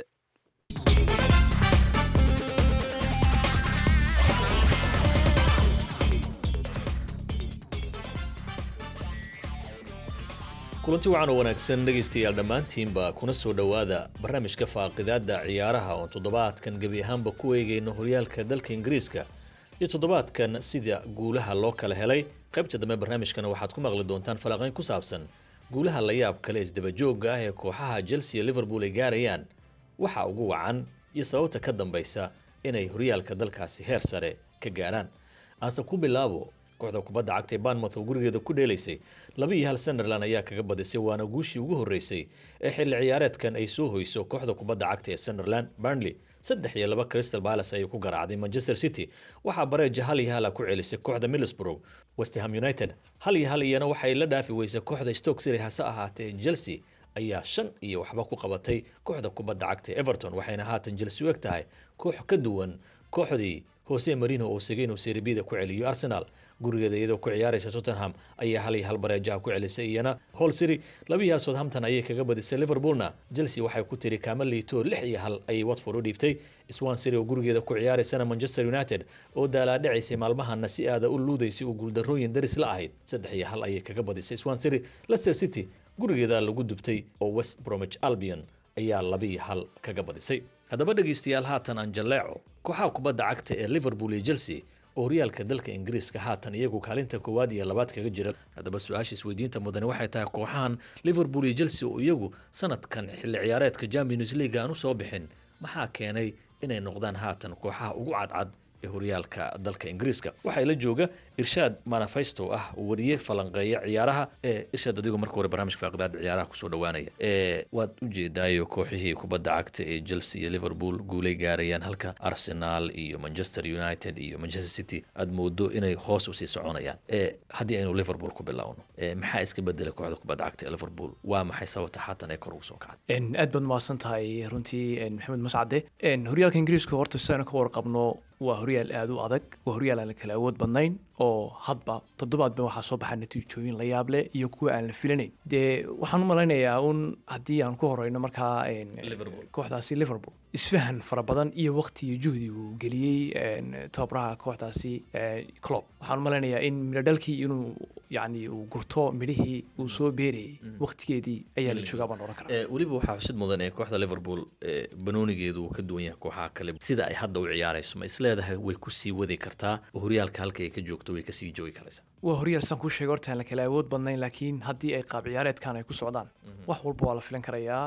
S8: kulanti wacan oo wanaagsan dhegaystayaal dhammaantiinba kuna soo dhowaada barnaamijka faaqidaadda ciyaaraha oo toddobaadkan gebi ahaanba ku eegayno horyaalka dalka ingiriiska iyo toddobaadkan sida guulaha loo kala helay qaybta dambe barnaamijkana waxaad ku maqli doontaan falanqayn ku saabsan guulaha la yaab kale isdabajooga ah ee kooxaha chelsea iyo liverpool ay gaarayaan waxa ugu wacan iyo sababta ka dambaysa inay horyaalka dalkaasi heer sare ka gaaraan aanse ku bilaabo kooxda kubadda cagta ee banmouth oo gurigeeda ku dheelaysay laba iyo hal sunderland ayaa kaga badisay waana guushii ugu horreysay ee xilli ciyaareedkan ay soo hoyso kooxda kubadda cagta ee sunderland burnley saddex iyo laba crystal palace ayay ku garaacday manchester city waxaa bareeja hal iyo hala ku celisay kooxda middlesbrough westham united hal iyo hal iyana waxay la dhaafi weysay kooxda stoke city hase ahaatee chelsea ayaa shan iyo waxba ku qabatay kooxda kubadda cagta ee everton waxayna haatan chelsea u eg tahay koox ka duwan kooxdii hose marino oo sigay inuu serbida ku celiyo arsenal gurigeeda iyadoo ku ciyaaraysa tottenham ayaa hal iyo hal bareejaha ku celisay iyana hall city labiyaha southampton ayay kaga badisay liverpoolna chelsea waxay ku tiri kaama liito lix iyo hal ayay watford u dhiibtay swan city oo gurigeeda ku ciyaaraysana manchester united oo daalaadhacaysay maalmahana si aada u luudaysay uu guuldarooyin daris la ahayd saddex iyo hal ayay kaga badisay swan city leicester city gurigeeda lagu dubtay oo west bromwich albion ayaa labiiyo hal kaga badisay haddaba dhegaystayaal haatan aan jalleeco kooxaha kubadda cagta ee liverpool iyo chelsea oo horyaalka dalka ingiriiska haatan iyagu kaalinta koowaad iyo labaad kaga jira haddaba su-aasha isweydiinta mudane waxay tahay kooxahan liverpool iyo chelsea oo iyagu sanadkan xilli ciyaareedka champions league aan u soo bixin maxaa keenay inay noqdaan haatan kooxaha ugu cadcad ee horyaalka dalka ingiriiska waxaa la jooga irshaad manifesto ah wariye falanqeeya ciyaaraha ee irshaad adigu marka hore barnaamijka faaqidaada ciyaaraha kusoo dhawaanaya ee waad ujeedaayo kooxihii kubadda cagta ee chelsea iyo liverpool guulay gaarayaan halka arsenal iyo manchester united iyo manchester city aad moodo inay hoos usii soconayaan ee haddii aynu liverpool ku bilowno ee maxaa iska bedelay kooxda kubadda cagta ee liverpool waa maxay sababta haatan ee kor ugu soo kacday
S10: aad baad mahadsan tahay runtii maxamed mascade horyaalka ingiriiska horta sidaanu ka warqabno waa horyaal aada u adag waa horyaal aan la kala awood badnayn oo hadba toddobaadba waxaa soo baxa natiijooyin la yaab leh iyo kuwa aan la filanayn dee waxaan u malaynayaa un haddii aan ku horeyno markaa kooxdaasi liverpool isfahan fara badan iyo waqti iyo juhdi uu geliyey tababaraha kooxdaasi clob waxaan u malaynayaa in midhodhalkii inuu yani uu gurto midhihii uu soo beerayay waqtigeedii ayaa la joogaa baan oran karaa
S8: weliba waxaa xusid mudan ee kooxda liverpool banoonigeedu uu ka duwan yahay kooxaha kale sida ay hadda u ciyaarayso ma isleedahay way kusii wadi kartaa oo horyaalka halka ay ka joogto way kasii joogi karaysaa
S10: waa horyaal saan kuu sheegay horta aan la kala awood badnayn laakiin haddii ay qaab ciyaareedkan ay ku socdaan wax walba waa la filan karayaa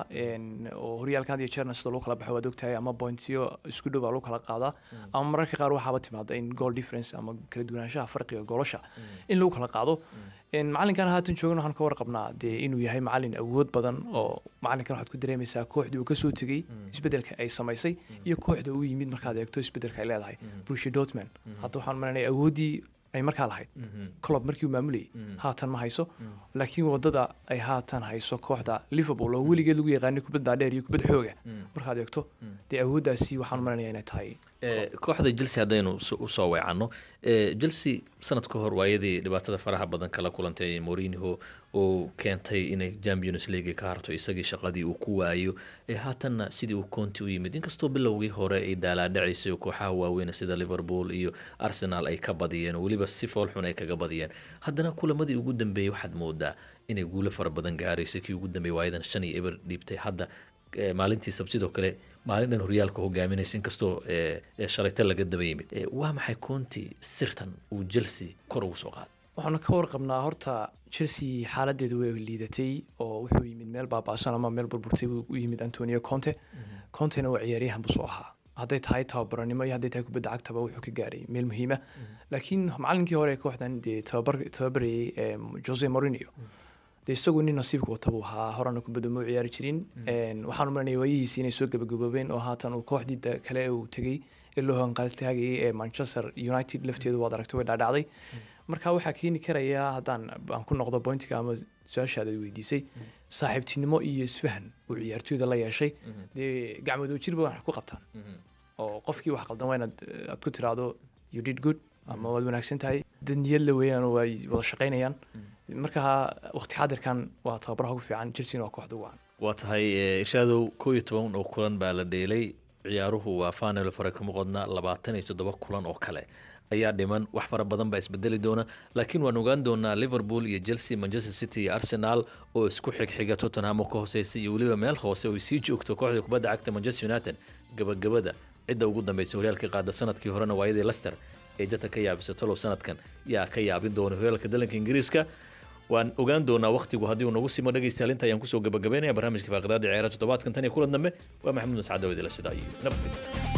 S10: oo horyaalkan had iyo jeerna sida lagu kala baxo waad ogtahay ama pointyo isku dhow baa lagu kala qaadaa ama mararka qaar waxaaba timaada in goal difference ama kala duwanaanshaha farqiga goolasha in lagu kala qaado macalinkan haatan joogan waxaan ka warqabnaa dee inuu yahay macalin awood badan oo macalinkan waxaad ku dareemaysaa kooxdii uu kasoo tegey isbedelka ay samaysay iyo kooxda uu yimid markaad eegto isbedelka ay leedahay brushi dortman hadda waxaan malanaya awooddii ay markaa lahayd colob markii uu maamulayay haatan ma hayso laakiin wadada ay haatan hayso kooxda liverpool oo weligeed lagu yaqaanay kubadda dheer iyo kubad xooga markaad eegto dee awooddaasi waxaan malanaya inay tahay
S8: kooxda chelsea haddaynu usoo weecanno chelsea sanad ka hor waayadii dhibaatada faraha badan kala kulantay morinho oo keentay inay champions league ka harto isagii shaqadii uu ku waayo ee haatanna sidii uu conti u yimid inkastoo bilowgii hore ay daalaadhacaysay kooxaha waaweyn sida liverpool iyo arsenal ay ka badiyeen oo weliba si foolxun ay kaga badiyeen haddana kulamadii ugu dambeeyey waxaad moodaa inay guulo fara badan gaaraysay kii ugu dambeeyey waayadan shan iyo eber dhiibtay hadda maalintii sabtidoo kale maalin dhan horyaalka hogaaminaysa inkastoo shalayta laga daba yimid waa maxay conti sirtan uu chelsea kor ugu soo qaaday
S10: waxaanu ka warqabnaa horta chelsea xaaladeedu way liidatay oo wuxuu yimid meel baaba'san ama meel burburtay buu u yimid antonio conte contena waa ciyaaryahan busoo ahaa hadday tahay tababaranimo iyo hadday tahay kubadda cagtaba wuxuu ka gaaray meel muhiima laakiin macalinkii hore ee kooxdan dee tababarayay jose morinio dee isagu nin nasiibka wata buu ahaa horena kubadda ma u ciyaari jirin waxaan u maranaya waayihiisi inay soo gabagaboobeen oo haatan uu kooxdii kale uu tegey ee loo hanqaltaagayay ee manchester united lafteedu waad aragtay way dhaadhacday marka waxaa keeni karaya haddaan aan ku noqdo bointiga ama su-aashaada weydiisay saaxiibtinimo iyo isfahan uu ciyaartooyda la yeeshay dee gacmadoo jirba wax ku qabtaan oo qofkii wax qaldan waa inaad aad ku tiraahdo you did good ama waad wanaagsan tahay dad niyad la weeyaan oo ay wada shaqaynayaan marka waqti xaadirkan waa tababaraha ugu fiican chelsea waa kooxda ugu wacan
S8: waa tahay irshaadow koo iyo toban oo kulan baa la dheelay ciyaaruhu waa fanel fare kama qodna labaatan iyo toddoba kulan oo kale ayaa dhiman wax fara badan baa isbedeli doona laakiin waan ogaan doonaa liverpool iyo chelsea manchester city iyo arsenal oo isku xigxiga tottenham oo ka hooseysa iyo weliba meel hoose oo sii joogto kooxda kubadda cagta manchester united gabagabada cidda ugu dambeysay horyaalkii qaada sanadkii horena waayadii lester ee jata ka yaabisay talow sanadkan yaa ka yaabin doona horyaalka dalanka ingiriiska waan ogaan doonaa wakhtigu haddii uu nagu simo dhegaystayaal inta ayaan kusoo gabagabeynaya barnaamijka faaqidaada ciyaaraha toddobaadkan tan iyo kulan dambe waa maxamuud mascad oo idila sidaa iyo nabadgelyo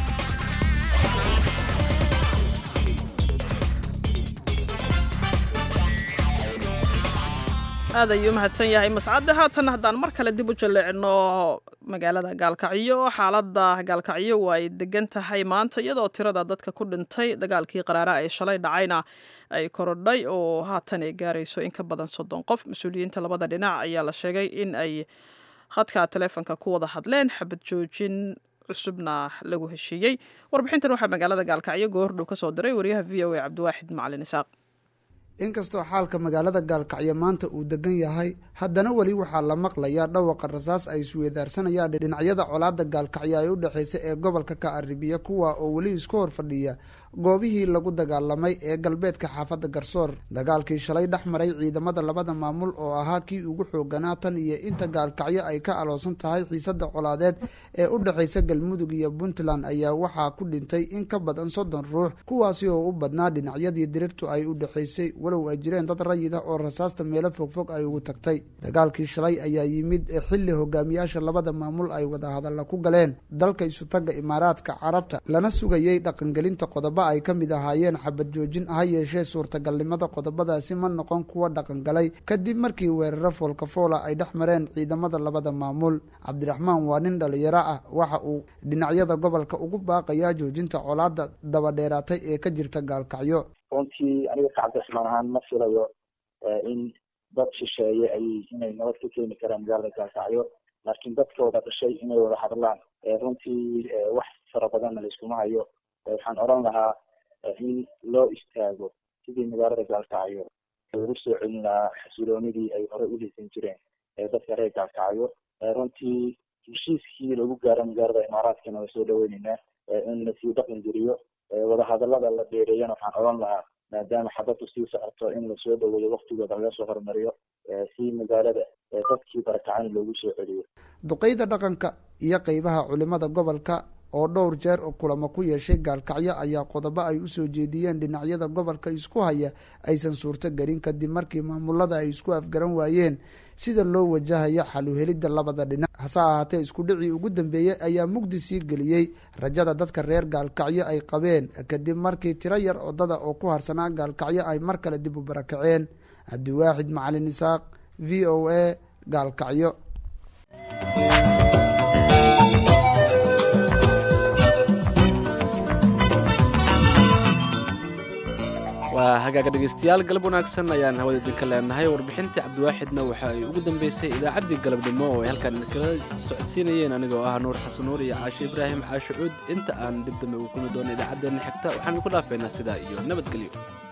S1: aad ayuu mahadsan yahay mascadde haatan haddaan mar kale dib u jalleecino magaalada gaalkacyo xaaladda gaalkacyo waa ay degan tahay maanta iyadoo tirada dadka ku dhintay dagaalkii qaraara ee shalay dhacayna ay korodhay oo haatan ay gaarayso in ka badan soddon qof mas-uuliyiinta labada dhinac ayaa la sheegay in ay khadka taleefonka ku wada hadleen xabad joojin cusubna lagu heshiiyey warbixintan waxaa magaalada gaalkacyo goordhow ka soo diray wariyaha v o a cabdiwaaxid macalin isaaq
S3: inkastoo xaalka magaalada gaalkacyo maanta uu degan yahay haddana weli waxaa la maqlayaa dhawaqa rasaas ay isweedaarsanayaan dhinacyada colaadda gaalkacyo ay u dhexaysa ee gobolka ka aribiya kuwa oo weli isku hor fadhiya goobihii lagu dagaalamay ee galbeedka xaafadda garsoor dagaalkii shalay dhex maray ciidamada labada maamul oo ahaa kii ugu xooganaa tan iyo inta gaalkacyo ay ka aloosan tahay xiisadda colaadeed ee u dhexaysa galmudug iyo puntland ayaa waxaa ku dhintay in ka badan soddon ruux kuwaasi oo u badnaa dhinacyadii dirirtu ay u dhexaysay walow ay jireen dad rayid ah oo rasaasta meelo fogfog ay ugu tagtay dagaalkii shalay ayaa yimid xilli hogaamiyaasha labada maamul ay wadahadalla ku galeen dalka isutagga imaaraadka carabta lana sugayey dhaqangelinta qodobo ay ka mid ahaayeen xabad joojin ha yeeshee suurtagalnimada qodobadaasi ma noqon kuwa dhaqangalay kadib markii weeraro foolkafoola ay dhex mareen ciidamada labada maamul cabdiraxmaan waa nin dhalinyaro ah waxa uu dhinacyada gobolka ugu baaqayaa joojinta colaadda dabadheeraatay ee ka jirta gaalkacyo
S9: runtii aniga ka cabdiraxmaan ahaan ma filayo in dad shisheeye ay inay nabad ka keeni karaan magaalada gaalkacyo laakiin dadkooda dhashay inay wada hadlaan runtii wax fara badanna laiskuma hayo waxaan oran lahaa in loo istaago sidii magaalada gaalkacyo lagu soo celin lahaa xasiloonidii ay hore u haysan jireen dadka reer gaalkacyo runtii heshiiskii lagu gaaro magaalada imaaraadkana waa soo dhaweyneynaa in lasii dhaqan geliyo wadahadalada la dheereeyana waxaan oran lahaa maadaama xabaddu sii socoto in lasoo dhaweeyo waktigooda laga soo hormariyo si magaalada dadkii barakacani loogu soo celiyo
S3: duqeyda dhaqanka iyo qeybaha culimada gobolka oo dhowr jeer oo kulamo ku yeeshay gaalkacyo ayaa qodobo ay usoo jeediyeen dhinacyada gobolka isku haya aysan suurto gelin kadib markii maamulada ay isku afgaran waayeen sida loo wajahaya xaluhelidda labada dhinac hase ahaatee isku dhicii ugu dambeeyey ayaa mugdi sii geliyey rajada dadka reer gaalkacyo ay qabeen kadib markii tiro yar odada oo ku harsanaa gaalkacyo ay mar kale dib u barakaceen cabdiwaaxid macalin isaaq v o a gaalkacyo
S2: waa hagaaga dhegaystayaal galab wanaagsan ayaan hawada idinka leenahay warbixintii cabdiwaaxidna waxa ay ugu dambeysay idaacaddii galabnimo oo ay halkaan kala socodsiinayeen anigoo ah nuur xasan nuur iyo caashe ibraahim caashe cuud inta aan dib dambe ugu kulmi doono idaacaddeenna xigta waxaan idinku dhaafeynaa sidaa iyo nabadgelyo